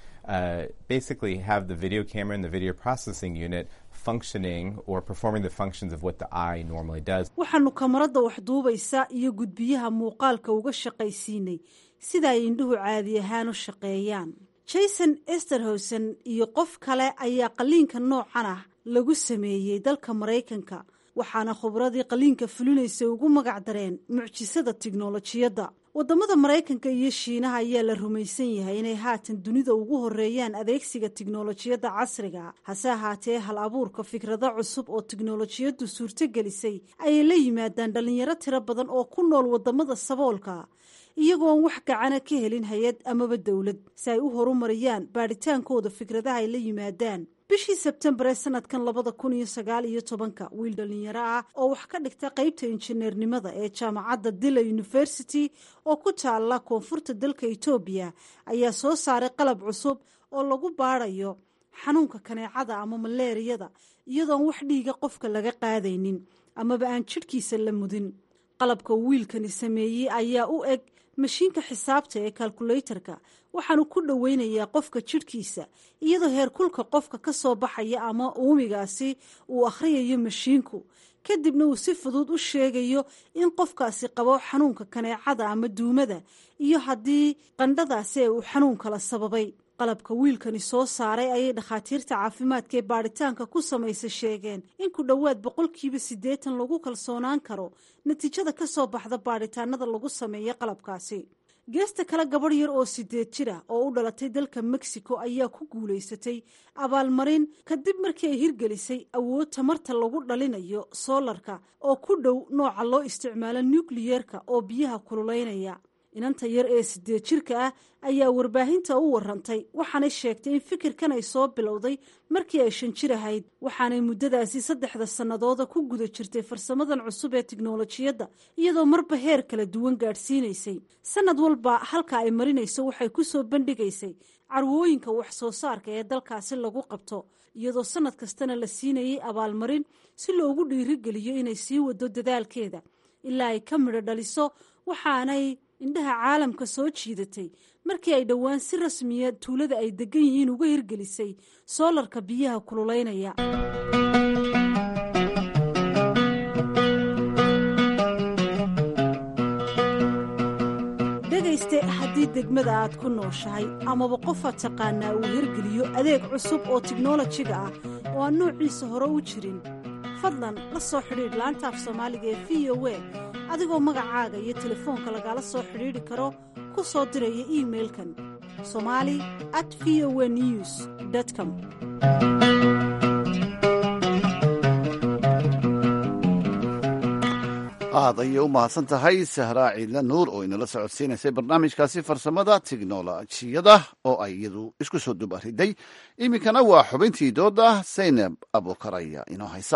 waxaanu kamarada wax duubaysa iyo gudbiyaha muuqaalka uga shaqaysiinay sida ay indhuhu caadi ahaan u shaqeeyaan jason esterhosen iyo qof kale ayaa qalliinka noocan ah lagu sameeyey dalka maraykanka waxaana khubradii qalliinka fulinaysa ugu magac dareen mucjisada tiknolojiyadda wadamada maraykanka iyo shiinaha ayaa la rumaysan yahay inay haatan dunida ugu horeeyaan adeegsiga tiknolojiyadda casriga hase ahaatee hal abuurka fikrado cusub oo tiknolojiyaddu suurtogelisay ayay la yimaadaan dhalinyaro tiro badan oo ku nool wadamada saboolka iyagoon wax gacana ka helin hay-ad amaba dowlad si ay u horumariyaan baadhitaankooda fikradaha ay la yimaadaan bishii sebtembar ee sanadkan labada kun iyo sagaal iyo tobanka wiil dhalinyaro ah oo wax ka dhigta qeybta injineernimada ee jaamacadda dila university oo ku taala koonfurta dalka etoobiya ayaa soo saaray qalab cusub oo lagu baadhayo xanuunka kaneecada ama maleeriyada iyadoon wax dhiiga qofka laga qaadaynin amaba aan jidhkiisa la mudin qalabka wiilkani sameeyey ayaa u eg mashiinka xisaabta ee kalkulaytarka waxaanu ku dhoweynayaa qofka jidhkiisa iyadoo heerkulka qofka ka soo baxaya ama uumigaasi uu akhriyayo mashiinku kadibna uu si fudud u sheegayo in qofkaasi qabo xanuunka kaneecada ama duumada iyo haddii qandhadaasi ee uu xanuun kala sababay qalabka wiilkani soo saaray ayay dhakhaatiirta caafimaadka ee baadhitaanka ku samaysa sheegeen in ku dhowaad boqolkiiba siddeetan lagu kalsoonaan karo natiijada ka soo baxda baadhitaanada lagu sameeya qalabkaasi geesta kale gabadh yar oo sideed jir ah oo u dhalatay dalka mexico ayaa ku guulaysatay abaalmarin kadib markii ay hirgelisay awood tamarta lagu dhalinayo soolarka oo ku dhow nooca loo isticmaalo nukliyeerka oo biyaha kululeynaya inanta yar ee sideed jirka ah ayaa warbaahinta u warantay waxaanay sheegtay in fikirkan ay soo bilowday markii ay shan jir ahayd waxaanay muddadaasi saddexda sannadooda ku guda jirtay farsamadan cusub ee tiknolojiyadda iyadoo marba heer kala duwan gaadhsiinaysay sanad walba halka ay marinayso waxay ku soo bandhigaysay carwooyinka wax soo saarka ee dalkaasi lagu qabto iyadoo sanad kastana la siinayay abaalmarin si loogu dhiirigeliyo inay sii wado dadaalkeeda ilaa ay ka midho dhaliso waxaanay indhaha caalamka soo jiidatay markii ay dhowaan si rasmiya tuulada ay degan yihiin uga hirgelisay soolarka biyaha kululeynaya haddii degmada aad ku nooshahay amaba qofaad taqaanaa uu hirgeliyo adeeg cusub oo tiknolojiga ah oo aan noociisa hore u jirin fadlan la soo xidhiidh laanta af soomaaliga ee v o a adigoo magacaaga iyo telefoonka lagala soo xidhiidhi karo ku soo diraya iimailkan somali at v o a news com aad ayay u mahadsan tahay sahraa ciidla nuur oo inala socodsiinaysay barnaamijkaasi farsamada tiknolojiyada oo ay iyadu isku soo dubariday iminkana waa xubintii dooda saynab abukaraya inoo haysa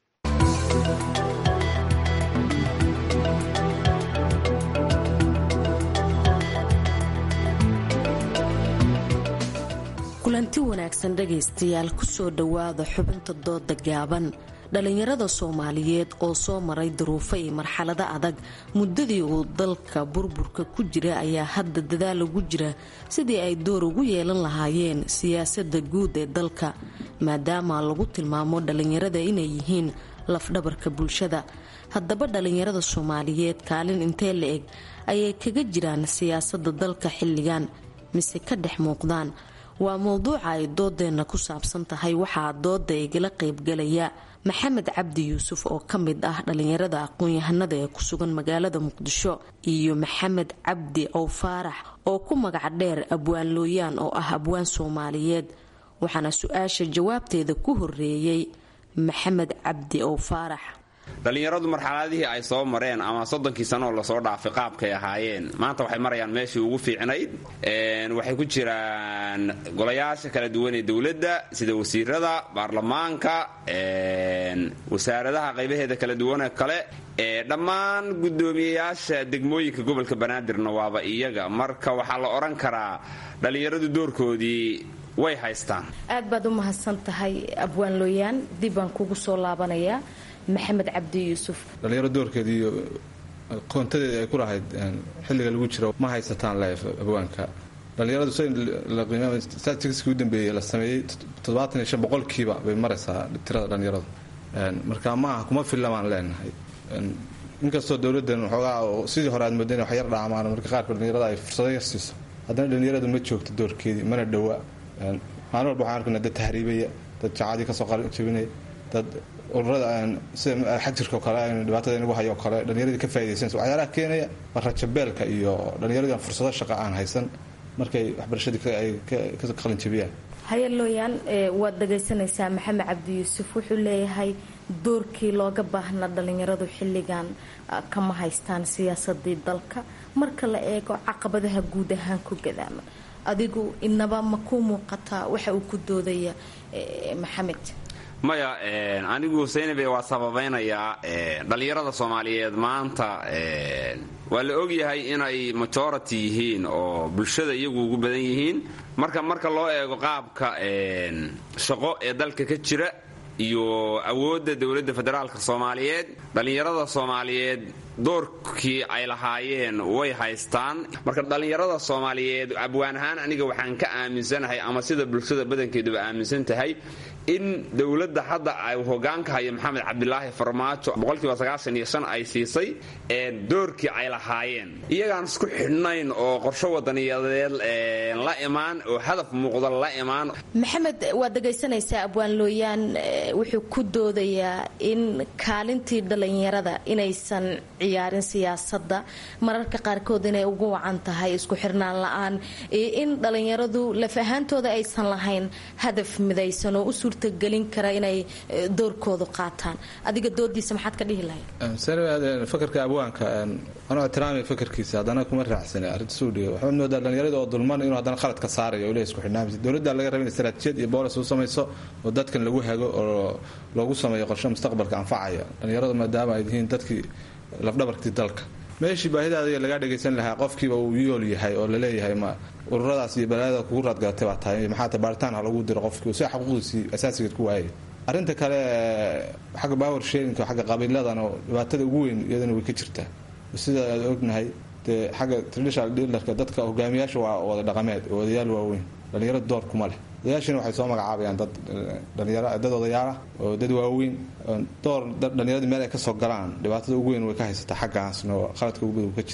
kulanti wanaagsan dhegaystayaal kusoo dhowaada xubinta dooda gaaban dhallinyarada soomaaliyeed oo soo maray duruufo iyo marxalado adag muddadii uu dalka burburka ku jira ayaa hadda dadaal ugu jira sidii ay door ugu yeelan lahaayeen siyaasadda guud ee dalka maadaama lagu tilmaamo dhallinyarada inay yihiin lafdhabarka bulshada haddaba dhallinyarada soomaaliyeed kaalin intee la eg ayay kaga jiraan siyaasadda dalka xilligan mise ka dhex muuqdaan waa mowduuca ay doodeenna ku saabsan tahay waxaa dooda igala qaybgalaya maxamed cabdi yuusuf oo ka mid ah dhallinyarada aqoon-yahanada ee ku sugan magaalada muqdisho iyo maxamed cabdi ow faarax oo ku magac dheer abwaan looyaan oo ah abwaan soomaaliyeed waxaana su-aasha jawaabteeda ku horeeyey maxamed cabdi ow faarax dhallinyaradu marxaladihii ay soo mareen ama soddonkii sanooo lasoo dhaafay qaabkay ahaayeen maanta waxay marayaan meeshii ugu fiicnayd waxay ku jiraan golayaasha kala duwan ee dowladda sida wasiirada baarlamaanka wasaaradaha qaybaheeda kala duwanee kale dhammaan guddoomiyeyaasha degmooyinka gobolka banaadirna waaba iyaga marka waxaa la odhan karaa dhallinyaradu doorkoodii way haystaan aad baad u mahadsan tahay abwaan looyaan dib baan kugu soo laabanayaa maxamed cabdi yuusuf dhallinyaro doorkeeda iyo qoontadeeda ay ku lahayd xilliga lagu jiro ma haysataan leef abwaanka dhallinyaradu statistiskii u dambeeyey la sameeyey toddobaatan iyo shan boqolkiiba bay maraysaa tirada dhallinyaradu marka ma aha kuma filla baan leenahay inkastoo dowladdan waxoogaa sidii hore aad moodayn wax yar dhaamaan marka qaarka dhallinyarada ay fursado yar siiso haddana dhallinyaradu ma joogto doorkeedii mana dhowa maalin walba waxaan arkaynaa dad tahriibaya dad jacadii kasoo jabinaya dad ururada sida xajirka oo kale aynu dhibaatada inagu hayo oo kale dhallinyaradii ka faa'idaysanaysa waxyaalaha keenaya waa rajabeelka iyo dhallinyaradii aan fursado shaqa aan haysan markay waxbarashadii ay ka qalin jabiyaan haye looyaan waad dhagaysanaysaa maxamed cabdi yuusuf wuxuu leeyahay doorkii looga baahnaa dhallinyaradu xilligan kama haystaan siyaasadii dalka marka la eego caqabadaha guud ahaan ku gadaaman adigu inaba ma ku muuqataa waxa uu ku doodaya maxamed maya anigu saynabe waa sababaynayaa dhallinyarada soomaaliyeed maanta waa la ogyahay inay majority yihiin oo bulshada iyagu ugu badan yihiin marka marka loo eego qaabka shaqo ee dalka ka jira iyo awoodda dowladda federaalka soomaaliyeed dhallinyarada soomaaliyeed doorkii ay lahaayeen way haystaan marka dhallinyarada soomaaliyeed abwaan ahaan aniga waxaan ka aaminsanahay ama sida bulshada badankeeduba aaminsan tahay in dowladda hadda ay hogaanka hayo maxamed cabdilaahi farmaajo boqolkiiba sagaashan iyo shan ay siisay ee doorkii ay lahaayeen iyagaan isku xidhnayn oo qorsho wadaniyadeed la imaan oo hadaf muuqda la imaan maxamed waad dhegaysanaysaa abwaan looyaan wuxuu ku doodayaa in kaalintii dhallinyarada inaysan ciyaarin siyaasadda mararka qaarkood inay ugu wacan tahay isku xirnaan la-aan iyo in dhallinyaradu laf ahaantooda aysan lahayn hadaf midaysan oo u suurtagelin kara inay doorkoodu qaataan adiga doodiisa maxaad ka dhihi lahayd fakarka abwaanka anuu ixtiraamay fakarkiisa haddana kuma raacsana arrinta suudhiga waxaad moodaa dhallinyarada oo dulman inuu haddana qalad ka saarayo oo leey isku xidhnaamisa dowladda laga raba in istaraatijiyad iyo boolis u samayso oo dadkan lagu hago oo loogu sameeyo qorshe mustaqbalka anfacaya dhallinyaradu maadaama ay yihiin dadkii lafdhabarkii dalka meeshii baahidaada lagaa dhagaysan lahaa qofkiiba uu yool yahay oo laleeyahay ma ururadaas iyo balaayada kugu raadgalatay baa tahay maxaata baaritaan ha lagu diro qofkii si xaquuqdiisii asaasigeed ku waayay arrinta kale xagga power sharinka xagga qabiiladana dhibaatada ugu weyn iyadana way ka jirtaa sida aad ognahay dee xagga traditional dealerka dadka hogaamiyaasha waa wada dhaqameed oo odayaal waaweyn dhallinyarada door kuma leh odayaashina waxay soo magacaabayaan dad dhalinyaro dad odayaalah oo dad waaweyn door dhallinyaradii meel ay ka soo galaan dhibaatada ugu weyn way ka haysataa xaggaasna oo qaladka ugu badan ka jira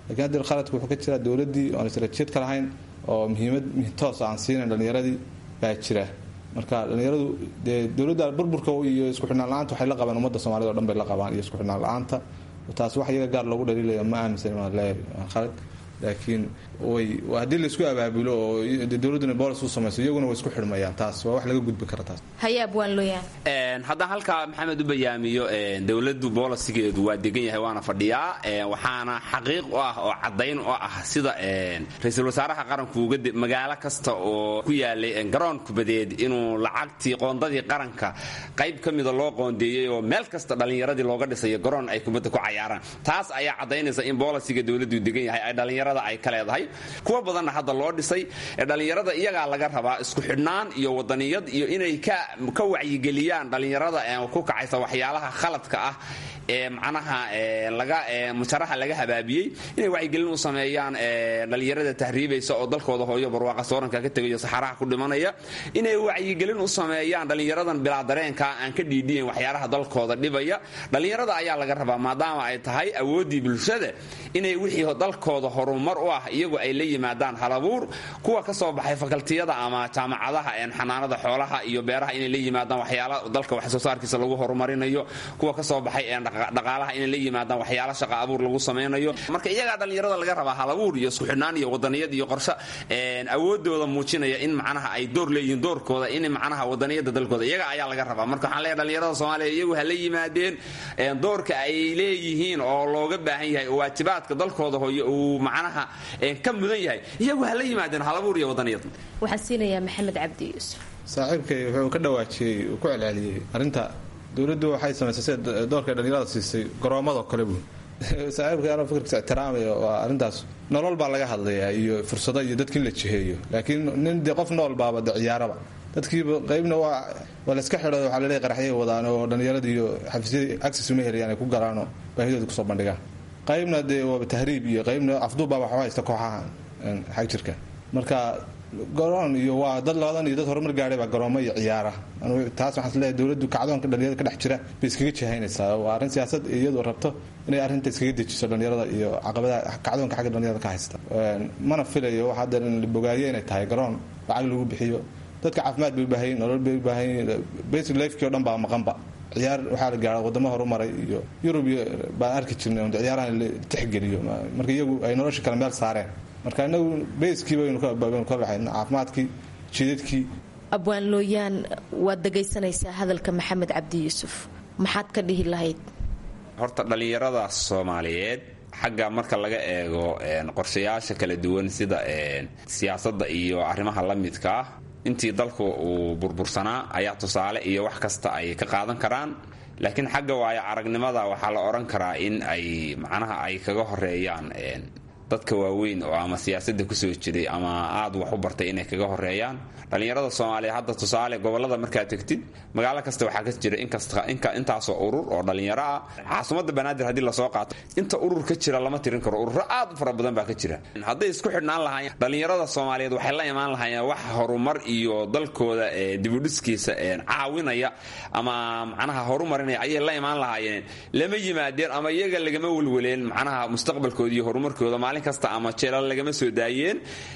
lakiin haddii khaladku wuxuu ka jiraa dowladdii oan istaraatiijiyad ka lahayn oo muhiimad toos aan siinayn dhallinyaradii baa jira marka dhallinyaradu dee dowladda burburka iyo isku xidhnaan la-aanta waxay la qabaan ummadda soomaalida o dhan bay la qabaan iyo isku xidhnaan la-aanta taas wax iyaga gaar loogu dhaliilaya ma aaminsan waa leeyahay khalad laakiin way haddii laisku abaabulo oo dowladduna boolis u samayso iyaguna way isku xidhmayaan taas waa wax laga gudbi kara taas hayaab waan looyahay haddaan halkaa maxamed u bayaamiyo dowladdu boolisigeedu waa degan yahay waana fadhiyaa waxaana xaqiiq u ah oo caddayn u ah sida ra-iisul wasaaraha qaranku uga magaalo kasta oo ku yaalay garoon kubadeed inuu lacagtii qoondadii qaranka qayb ka mida loo qoondeeyey oo meel kasta dhallinyaradii looga dhisayo garoon ay kubadda ku cayaaraan taas ayaa caddaynaysa in boolisiga dowladdu degan yahay ay dhallinyarada ay ka leedahay kuwa badanna hadda loo dhisay dhallinyarada iyagaa laga rabaa isku xidhnaan iyo wadaniyad iyo inay ka wacyigeliyaan dhallinyarada ku kacaysa waxyaalaha khaladka ah ee macnaha laga mujaraha laga habaabiyey inay wacyigelin u sameeyaan dhallinyarada tahriibaysa oo dalkooda hooyo barwaaqa sooranka ka tegayo saxaraha ku dhimanaya inay wacyigelin u sameeyaan dhallinyaradan bilaa dareenka aan ka dhiidhiyan waxyaalaha dalkooda dhibaya dhallinyarada ayaa laga rabaa maadaama ay tahay awooddii bulshada inay wixii dalkooda horumar u ah iyagu ay la yimaadaan halabuur kuwa ka soo baxay fakaltiyada ama jaamacadaha xanaanada xoolaha iyo beeraha inay la yimaadaan waxyaala dalka wax soo saarkiisa lagu horumarinayo kuwa ka soo baxay dhaqaalaha inay la yimaadaan waxyaala shaqa abuur lagu samaynayo marka iyagaa dhallinyarada laga rabaa halabuur iyo isku xidhnaan iyo wadaniyad iyo qorshe awoodooda muujinaya in macnaha ay door leeyihiin doorkooda in macnaha wadaniyada dalkooda iyaga ayaa laga rabaa marka waxaan leeyahay dhallinyarada soomaaliya iyagu ha la yimaadeen doorka ay leeyihiin oo looga baahan yahay oo waajibaadka dalkooda hooyo uu macnaha ka mudan yahay iyagu ha la yimaadeen halabuur iyo wadaniyad waxaan siinayaa maxamed cabdi yuusuf saaxiibkay wuxuu ka dhawaajiyey uu ku celceliyey arrinta dowladdu waxay samaysay sida doorkay dhallinyarada siisay garoomadoo kale buu saaxiibkay anoo fikirkiisa ixtiraamaya waa arrintaas nolol baa laga hadlayaa iyo fursado iyo dadki in la jiheeyo laakiin nin dee qof nool baaba de ciyaaraba dadkiiba qaybna waa waa layska xidho waxaa laleeyahy qaraxyay wadaan oo dhallinyarada iyo xafiisyada access uma helayaan ay ku galaanoo baahidooda kusoo bandhigaan qaybna dee waaba tahriib iyo qaybna afduubbaa waxu haysta kooxaha xag jirka marka garoon iyo waa dad labadan iyo dad horumar gaadhay baa garoomo iyo ciyaara taas waxaan isleeyahay dowladdu kacdoonka dhalinyarada ka dhex jira bay iskaga jihaynaysaa waa arrin siyaasad iyadu rabto inay arrinta iskaga dejiso dhalinyarada iyo caqabadaha kacdoonka xagga dhalinyarada ka haysta mana filayo wax hadda in la bogaadiyo inay tahay garoon lacag lagu bixiyo dadka caafimaad bay u baahan yihin nolol bay u baahan yihin basic lifekii o dhan baa maqanba ciyaar waxaa la gaara wadamo horumaray iyo yurub baan arki jirnay ciyaaraha la tixgeliyo marka iyagu ay nolosha kale meel saareen marka inagu bayskii baynu ka baxayn caafimaadkii jidadkii abwaan looyaan waad dhegaysanaysaa hadalka maxamed cabdi yuusuf maxaad ka dhihi lahayd horta dhallinyarada soomaaliyeed xagga marka laga eego qorshayaasha kala duwan sida siyaasadda iyo arrimaha la midka ah intii dalku uu burbursanaa ayaa tusaale iyo wax kasta ay ka qaadan karaan laakiin xagga waayo aragnimada waxaa la odhan karaa in ay macnaha ay kaga horeeyaan dadka waaweyn oo ama siyaasadda kusoo jiray ama aad wax u bartay inay kaga horeeyaan dhallinyarada soomaaliya hadda tusaale gobolada markaad tegtid magaalo kasta waxaa ka jira intaasoo urur oo dhallinyaro ah caasimadda banaadir haddii lasoo qaato inta urur ka jira lama tirin karo ururo aad u fara badan baa ka jira hadday isku xidhnaan lahaayeen dhallinyarada soomaaliyeed waxay la imaan lahaayeen wax horumar iyo dalkooda dibudhiskiisa caawinaya ama macnaha horumarinaya ayay la imaan lahaayeen lama yimaadeen ama iyaga lagama welweleen macnaha mustaqbalkooda iyo horumarkooda maalin kasta ama jeelal lagama soo daayeen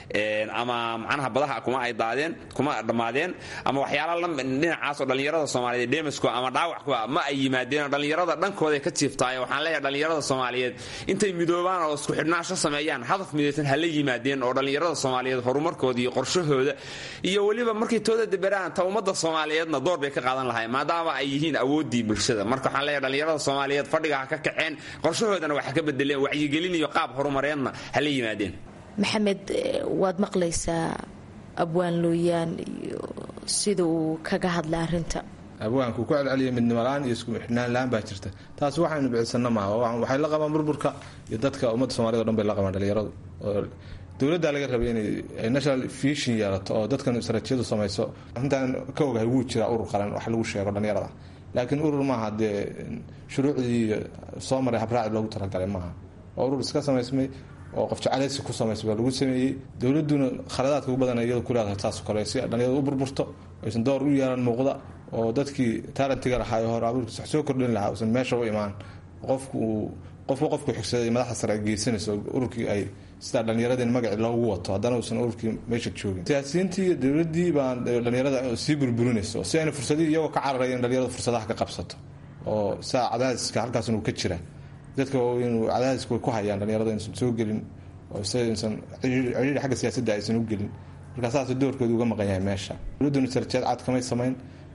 ama macnaha badaha kuma ay daadeen kuma dhammaadeen ama waxyaala dhinacaasoo dhallinyarada soomaaliyeed demasku ama dhaawackuba ma ay yimaadeen dhallinyarada dhankooday ka jiiftaaye waxaan leeyahay dhallinyarada soomaaliyeed intay midoobaan oo isku xidhnaansho sameeyaan hadaf midaysan hala yimaadeen oo dhallinyarada soomaaliyeed horumarkooda iyo qorshahooda iyo weliba markay tooda deberaan ta ummadda soomaaliyeedna door bay ka qaadan lahayn maadaama ay yihiin awooddii bulshada marka waxaan leeyahay dhallinyarada soomaaliyeed fadhiga ha ka kaceen qorshahoodana waxa ka bedeleen wacyigelin iyo qaab horumareedna hala yimaadeen maxamed waad maqlaysaa abwaan looyaan iyo sida uu kaga hadlay arrinta abwaanku ku celceliya midnimo la-aan iyo isku xidhnaan la-aan baa jirta taas waxaynu bicisano maaha waxay la qabaan burburka iyo dadka ummadda somaliyed o dhan bay la qabaan dhalinyaradu oo dowladdaa laga rabay inay national vision yeelato oo dadkan istaraatijiyadu samayso arrintan ka ogahay wuu jiraa urur qaran wax lagu sheego dhalinyarada laakiin urur maaha dee shuruucdii soo maray habraaci loogu talagalay maaha waa urur iska samaysmay oo qof jeclaysi ku samaysay baa lagu sameeyey dowladuna khaladaadka ugu badan iyadu ku leedahay saas kale si dhalinyarada u burburto aysan door u yeelan muuqda oo dadkii taalentiga lahaa ee hore abuurkiisa wax soo kordhin lahaa uusan meesha u imaan qofku uu qofka qofku xigsaday madaxda sare ay geysanayso ururkii ay sidaa dhallinyaradeen magacii loogu wato haddana uusan ururkii meesha joogin siyaasiyiintii iyo dowladdii baan dhallinyarada sii burburinayso si ayna fursadihii iyagoo ka cararaya in dhallinyarada fursadaha ka qabsato oo saa cadaadiska halkaas inuu ka jira dadka inuu cadaadiska way ku hayaan dhallinyarada inaysan soo gelin oo saysan cidhiidhi xagga siyaasadda aysan u gelin markaa saas doorkooda uga maqan yahay meesha dowladduna sarjeed cad kamay samayn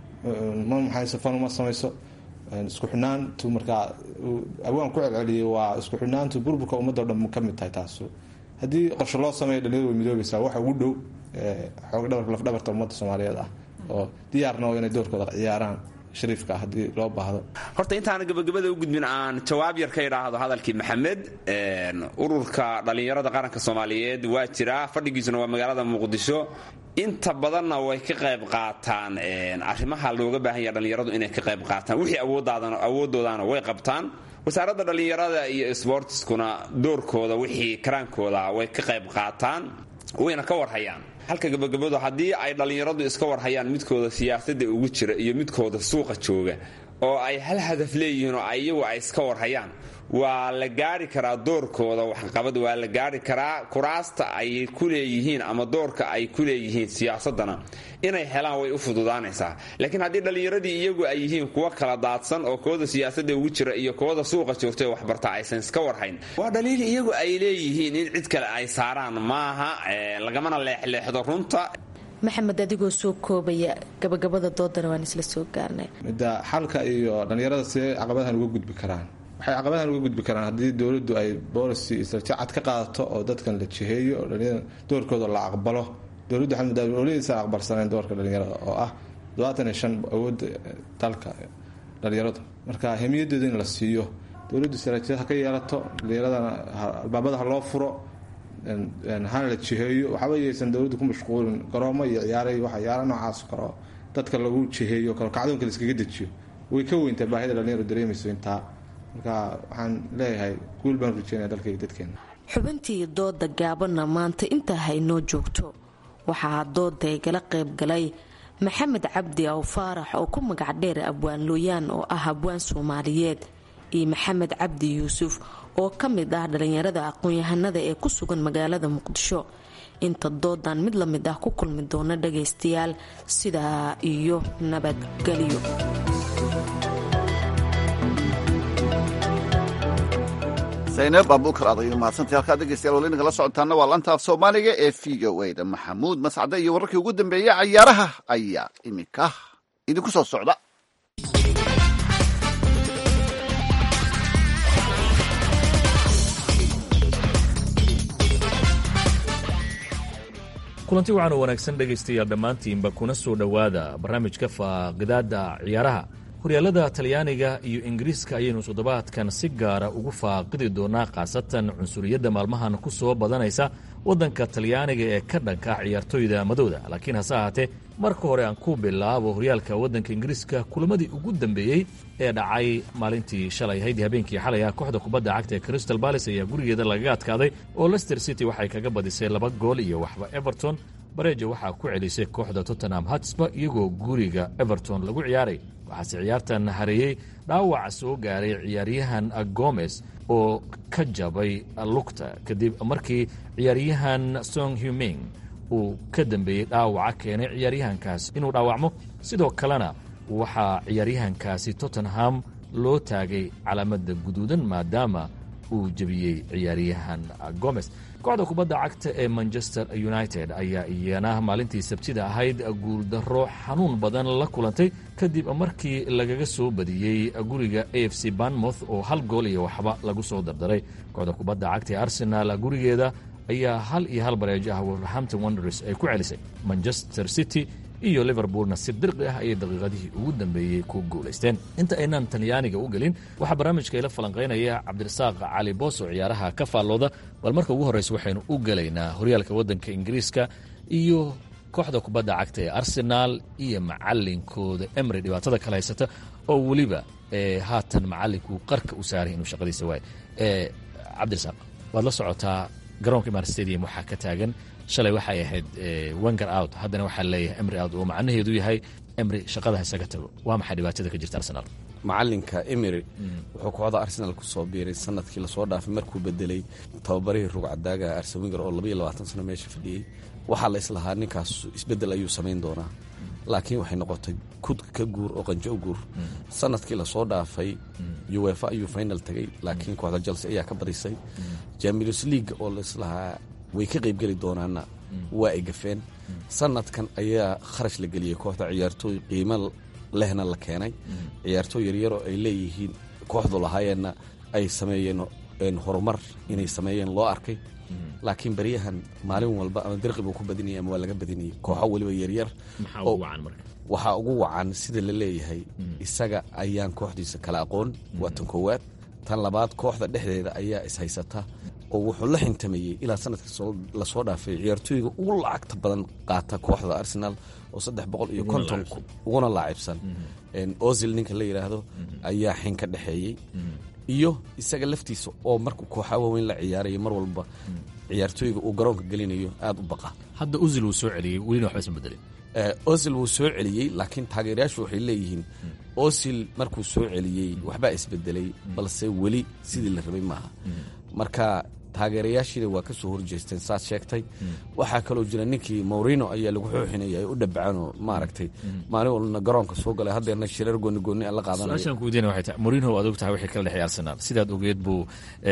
ma maxayso fan uma samayso isku xidhnaantu markaa awaan ku celceliyay waa isku xidhnaantu burburka ummadda o dhan ka mid tahay taasu haddii qorshe loo sameeyo dhalinyarada way midoobaysaa waxa ugu dhow xoog dhabarka lafdhabarta ummadda soomaaliyeed ah oo diyaarna oo inay doorkooda ciyaaraan shariifka haddii loo baahdo horta intaana gabagabada u gudbin aan jawaab yar ka idhaahdo hadalkii maxamed ururka dhallinyarada qaranka soomaaliyeed waa jiraa fadhigiisuna waa magaalada muqdisho inta badanna way ka qayb qaataan arrimaha looga baahan yaha dhallinyaradu inay ka qayb qaataan wixii awoodoodaana way qabtaan wasaaradda dhallinyarada iyo sbortiskuna doorkooda wixii karaankooda way ka qayb qaataan wayna ka warhayaan halka gabagabadu haddii ay dhallinyaradu iska warhayaan midkooda siyaasadda ugu jira iyo midkooda suuqa jooga oo ay hal hadaf leeyihiin oo iyagu ay iska warhayaan waa la gaari karaa doorkooda waxqabad waa la gaari karaa kuraasta ay ku leeyihiin ama doorka ay ku leeyihiin siyaasadana inay helaan way u fududaanaysaa laakiin haddii dhallinyaradii iyagu ay yihiin kuwo kala daadsan oo kooda siyaasadda ugu jira iyo kooda suuqa joogta ee waxbarta aysan iska warhayn waa dhaliil iyagu ay leeyihiin in cid kale ay saaraan maaha lagamana leexleexdo runta maxamed adigoo soo koobaya gabagabada doodana waan isla soo gaarnay midda xalka iyo dhallinyarada see caqabadahan uga gudbi karaan waxay caqabadahan uga gudbi karaan haddii dowladdu ay boolicy istraatiiji cad ka qaadato oo dadkan la jiheeyo oo dhalinyarada doorkooda la aqbalo dowladdu waxay muddaa dowladiisa aqbalsaneen doorka dhalinyarada oo ah todobaatan iyo shan awoodda dalka dhalinyaradu marka hemiyadeeda in la siiyo dowladdu istraatiijiyad ha ka yeelato dhalinyaradana albaabada ha loo furo hana la jiheeyo waxba yaysan dowladdu ku mashquulin garoomo iyo ciyaaray waxa ciyaara noocaas karo dadka lagu jiheeyo kalo kacdoonka la iskaga dejiyo way ka weyntaa baahida dhalinyaro dareemayso intaa marka waxaan leeyahay guul baan rajeynaya dalka iyo dadkeena xubintii dooda gaabanna maanta intaa haynoo joogto waxaa dooda igala qayb galay maxamed cabdi aw faarax oo ku magac dheer abwaan looyaan oo ah abwaan soomaaliyeed iyo maxamed cabdi yuusuf oo ka mid ah dhalinyarada aqoon-yahanada ee ku sugan magaalada muqdisho inta doodan mid la mid ah ku kulmi doona dhagaystayaal sidaa iyo nabadgelyo zaynab abuukar adayo mahadsantay halkaa dhegeystayaal wali nagala socotaana waa lantaaf soomaaliga ee v o a da maxamuud mascade iyo wararkii ugu dambeeyey cayaaraha ayaa iminka idinku soo socda kulanti waxaan u wanaagsan dhegaystayaal dhammaantiinba kuna soo dhowaada barnaamijka faaqidaada ciyaaraha horyaalada talyaaniga iyo ingiriiska ayaynu toddobaadkan si gaara ugu faaqidi doonaa khaasatan cunsuriyadda maalmahan ku soo badanaysa waddanka talyaaniga ee ka dhanka ah ciyaartoyda madowda laakiin hase ahaatee marka hore aan ku bilaabo horyaalka waddanka ingiriiska kulamadii ugu dambeeyey ee dhacay maalintii shalay haydii habeenkii xalay ah kooxda kubadda cagta ee crystal balis ayaa gurigeeda lagaga adkaaday oo lester city waxay kaga badisay laba gool iyo waxba everton bareeja waxaa ku celisay kooxda tottenham hatsba iyagoo guriga everton lagu ciyaaray waxaase ciyaartan hareeyey dhaawac soo gaaray ciyaaryahan gomes oo ka jabay lugta kadib markii ciyaaryahan song huming uu ka dambeeyey dhaawaca keenay ciyaaryahankaas inuu dhaawacmo sidoo kalena waxaa ciyaaryahankaasi tottenham loo taagay calaamadda guduudan maadaama uu jebiyey ciyaaryahan gomes kooxda kubadda cagta ee manchester united ayaa iyana maalintii sabtida ahayd guuldaro xanuun badan la kulantay kadib markii lagaga soo badiyey guriga a f c banmouth oo hal gool iyo waxba lagu soo dardaray kooxda kubadda cagta ee arsenal gurigeeda ayaa hal iyo hal bareejo ah wolverhampton wonders ay ku celisay manchester city iyo liverpoolna si dirqi ah ayay daqiiqadihii ugu dambeeyey ku guulaysteen inta aynaan talyaaniga u gelin waxaa barnaamijka ila falanqaynaya cabdirasaaq cali boos oo ciyaaraha ka faallooda bal marka ugu horreysa waxaynu u gelaynaa horyaalka waddanka ingiriiska iyo kooxda kubadda cagta ee arsenaal iyo macalinkooda emry dhibaatada kala haysata oo weliba haatan macalinkuu qarka u saaray inuu shaqadiisa waayo cabdirasaaq waad la socotaa garoonka imar stadium waxaa ka taagan shalay waxay ahayd wenger out haddana waxaa leeyahay emry out oo macnaheedu yahay emry shaqada isaga tago waa maxay dhibaatada ka jirta arsenaal macalinka emery wuxuu kooxda arsenal ku soo biiray sanadkii lasoo dhaafay markuu bedelay tababarihii rugcadaaga arsewinger oo labaiyo labaatan sano meesha fadhiyey waxaa la islahaa ninkaas isbedel ayuu samayn doonaa laakiin waxay noqotay kud ka guur oo qanjo guur sanadkii lasoo dhaafay uefa ayuu final tagay laakiin kooxda chelsea ayaa ka badisay champions league oo la islahaa way ka qaybgeli doonaana waa ay gafeen sanadkan ayaa kharash la geliyey kooxda ciyaartooy qiimo lehna la keenay ciyaartooy yaryaroo ay leeyihiin kooxdu lahaayeenna ay sameeyeen horumar inay sameeyeen loo arkay laakiin beryahan maalin walba ama dirqi buu ku badinayay ama waa laga badinayay kooxo weliba yaryar waxaa ugu wacan sida la leeyahay isaga ayaan kooxdiisa kala aqoon waa tan koowaad tan labaad kooxda dhexdeeda ayaa ishaysata oo wuxuu la xintameeyey ilaa sanadkii lasoo dhaafay ciyaartooyga ugu lacagta badan qaata kooxda arsenal oo saddex boqol iyo konton uguna laacibsan ozil ninka la yidhaahdo ayaa xin ka dhexeeyey iyo isaga laftiisa oo markuu kooxa waaweyn la ciyaaraya mar walba ciyaartooyga uu garoonka gelinayo aada u baqa hadda usil wuu soo celiyey welina waxba isma bedelin osil wuu soo celiyey laakiin taageerayaashu waxay leeyihiin osil markuu soo celiyey waxbaa isbedelay balse weli sidii la rabay maaha marka taageerayaashiina waa ka soo horjeesteen saad sheegtay waxaa kaloo jira ninkii morino ayaa lagu xooxinaya ay u dhabacanoo maaragtay maalin walna garoonka soo galay haddeerna shirar gooni gooni aan la su-aashaan ku weydiina waxay tahay morino aad og tahay wixii kala dhexeey arsenal sidaad ogeed buu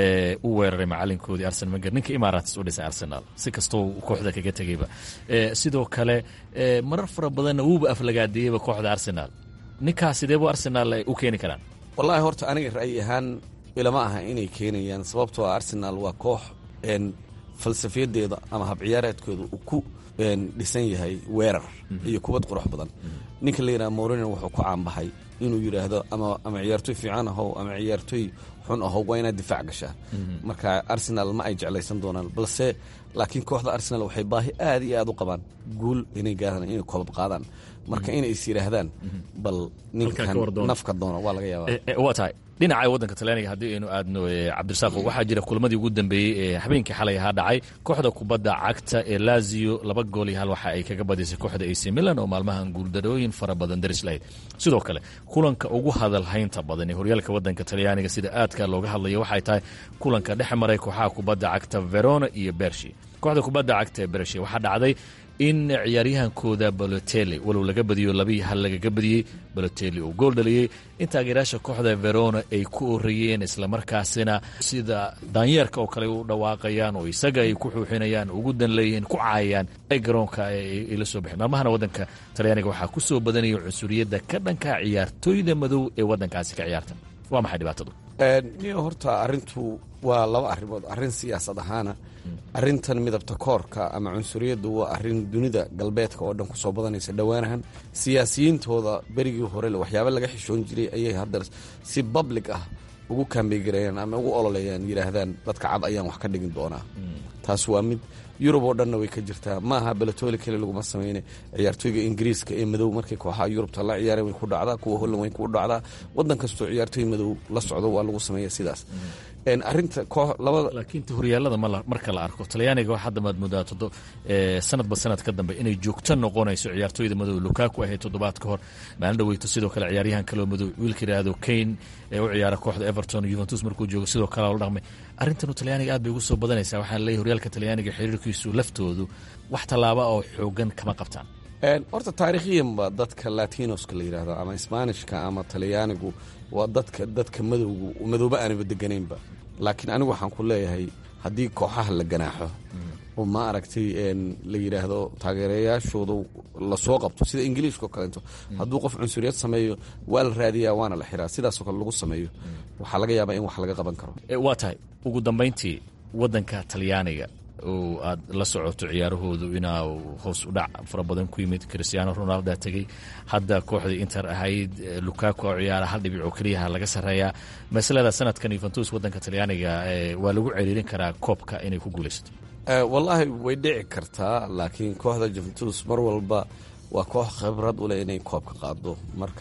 u weeraray macalinkoodii arsenal wenger ninka imarates u dhisay arsenal si kastoo kooxda kaga tegeyba sidoo kale marar fara badanna wuuba aflagaadeeyeyba kooxda arsenal ninkaas sideebu arsenal u keeni karaan wallaahi horta aniga ra'yi ahaan ilama aha inay keenayaan sababtoo ah arsenal waa koox falsafiyadeeda ama habciyaareedkooda uu ku dhisan yahay weerar iyo kubad qurux badan ninka la yidhaha morino wuxuu ku caanbaxay inuu yidhaahdo ama ciyaartoy fiican ahow ama ciyaartoy xun ahow waa inaad difaac gashaa marka arsenal ma ay jeclaysan doonaan balse laakiin kooxda arsenal waxay baahi aad iyo aad u qabaan guul inay gaadaan inay koobab qaadaan marka inay is yidhaahdaan bal ninkan nafka doona waa laga yaabaa waa tahay dhinaca waddanka talyaaniga haddii aynu aadno cabdirasaaq waxaa jira kulmadii ugu dambeeyey ee habeenkii xalay ahaa dhacay kooxda kubadda cagta ee lazio laba gool iyo hal waxa ay kaga badisay kooxda ac milan oo maalmahan guuldarooyin fara badan daris lahayd sidoo kale kulanka ugu hadalhaynta badan ee horyaalka waddanka talyaaniga sida aadka looga hadlaya waxay tahay kulanka dhex maray kooxaha kubadda cagta verona iyo bershi kooxda kubadda cagta ee bershi waxaa dhacday in ciyaaryahankooda baloteli walow laga badiyo labii hal lagaga badiyey baloteli uu gool dhaliyey in taageerayaasha kooxda verona ay ku orayeen islamarkaasina sida daanyeerka oo kale u dhawaaqayaan oo isaga ay ku xuuxinayaan ugu dan leeyihiin ku caayayaan ay garoonka ay la soo baxeen maalmahana waddanka talyaaniga waxaa ku soo badanaya cunsuriyadda ka dhanka ciyaartooyda madow ee waddankaasi ka ciyaarta waa maxay dhibaatadu niyo horta arrintu waa laba arrimood arrin siyaasad ahaana arrintan midabta koorka ama cunsuriyaddu waa arrin dunida galbeedka oo dhan ku soo badanaysa dhowaanahan siyaasiyiintooda berigii hore waxyaaba laga xishoon jiray ayay hadda si public ah ugu kaambeegareeyaan ama ugu ololeeyaan yidhaahdaan dadka cad ayaan wax ka dhigin doonaa taas waa mid yurub oo dhanna way ka jirtaa maaha belatoli keli laguma sameyne ciyaartooyga ingiriiska ee madow markay kooxaha yurubta la ciyaareen way ku dhacdaa kuwa holland way ku dhacdaa waddan kastoo ciyaartooy madow la socdo waa lagu sameeya sidaas arinta laakiin horyaalada marka la arko talyaaniga hadda maad moodaa sanadba sanad ka dambe inay joogto noqonayso ciyaartooyda madow lukaku ahayd toddobaad ka hor maalin dhaweyto sidoo kale ciyaaryahan kaloo madow wiilka yidhaahdo kane ee u ciyaara kooxda everton yuventus markuu joogo sidoo kale la dhaqmay arrintanu talyaaniga aad bay ugu soo badanaysaa waxaa leeyahy horyaalka talyaaniga xiriirkiisu laftoodu wax tallaaba oo xoogan kama qabtaan horta taariikhiyanba dadka latinoska la yidhaahdo ama sbaanishka ama talyaanigu waa dadka dadka madowgu madooba aanaba deganaynba laakiin anigu waxaan ku leeyahay haddii kooxaha la ganaaxo oo ma aragtay la yidhaahdo taageerayaashooda lasoo qabto sida ingiliishka oo kaleeto hadduu qof cunsuriyad sameeyo waa la raadiyaa waana la xiraa sidaasoo kale lagu sameeyo waxaa laga yaabaa in wax laga qaban karo waa tahay ugu dambayntii waddanka talyaaniga oo aad la socoto ciyaarahoodu inaa hoos u dhac fara badan ku yimid christiaano ronalda tegey hadda kooxdii inter ahayd lukaku oo ciyaara hal dhibic oo keliyaha laga sarreeyaa masalada sanadkan yuventus waddanka talyaaniga waa lagu celiirin karaa koobka inay ku guulaysato wallaahi way dhici kartaa laakiin kooxda juventus mar walba waa koox khibrad u leh inay koobka qaado marka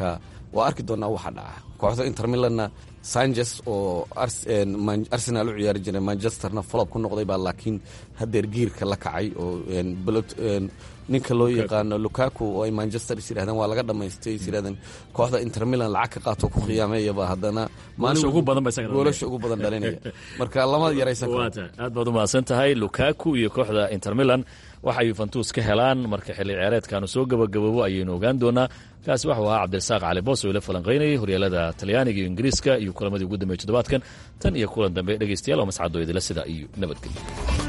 waa arki doonaa waxa dhaca kooxda inter milanna sanchez oo arsenal u ciyaari jiray manchesterna folob ku noqday baa laakiin hadeer giirka la kacay oo ninka loo yaqaano lukaku oo ay manchester is yidhahdeen waa laga dhamaystay is yidhahdeen kooxda inter milan lacag ka qaato ku khiyaameeyaba haddana goolasha ugu badan dhalinaya marka lama yaraysan karo aad baad u mahadsan tahay lukaku iyo kooxda inter milan waxa yuventus ka helaan marka xilli ciyaareedkaanu soo gabagaboobo ayaynu ogaan doonaa kaasi waxuu ahaa cabdirasaaq cali boos oo ila falanqaynayay horyaalada talyaaniga iyo ingiriiska iyo kulamadii ugu dambeeyey toddobaadkan tan iyo kulan dambe dhegeystayaal oo mascadoo idila sida iyo nabadgelyo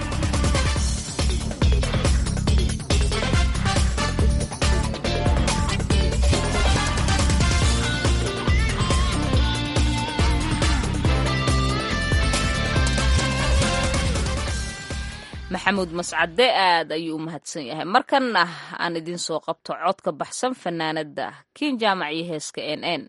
maxamuud mascade aad ayuu u mahadsan yahay markanna aan idiin soo qabto codka baxsan fanaanada kiin jaamac iyo heeska n n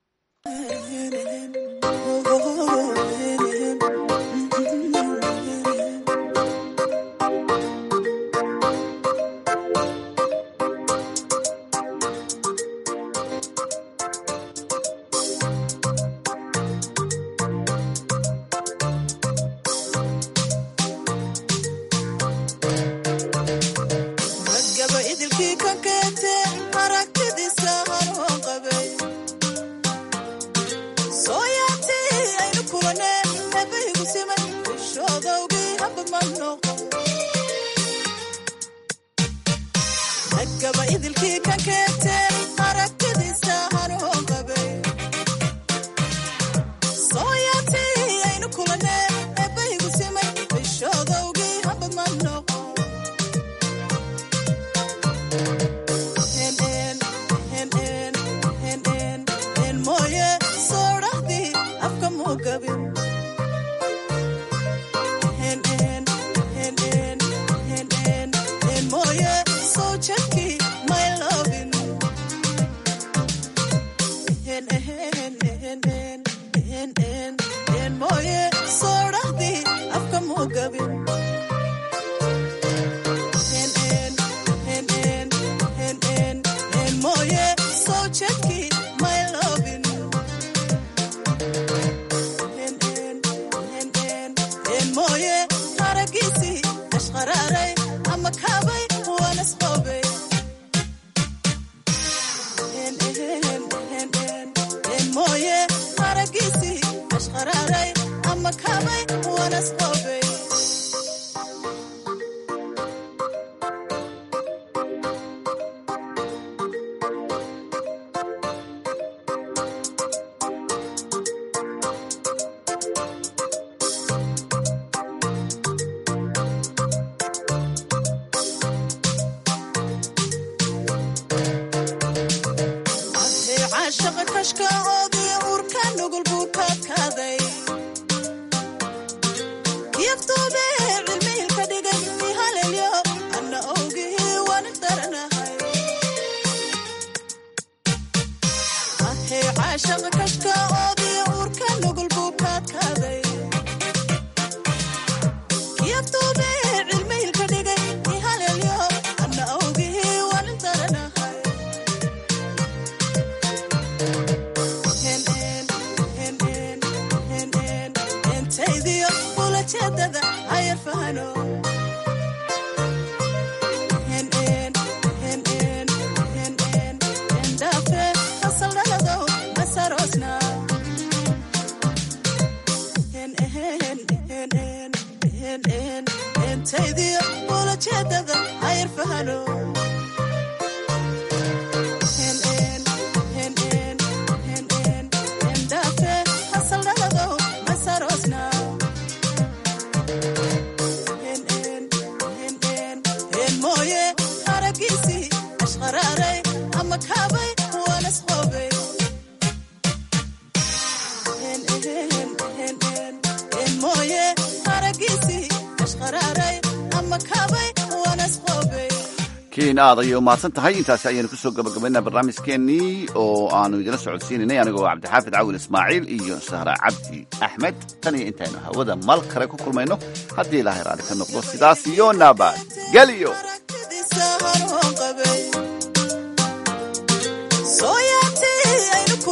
kiin aad ayay umahadsan tahay intaasi ayaynu kusoo gabagabaynaa barnaamijkeennii oo aanu idila socodsiinaynay anigoo cabdixaafid cawil ismaaciil iyo sahra cabdi axmed tan iyo intaynu hawada mal kale ku kulmayno haddii ilaahay raali ka noqdo sidaas iyo nabad geliyo sooyaati aynu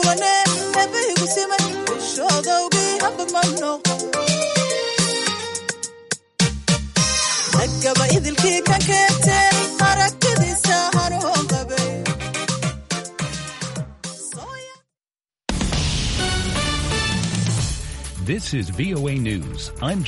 iyaba idilkii ka keentay aragtidiisa hanuun qabay This is VOA News. I'm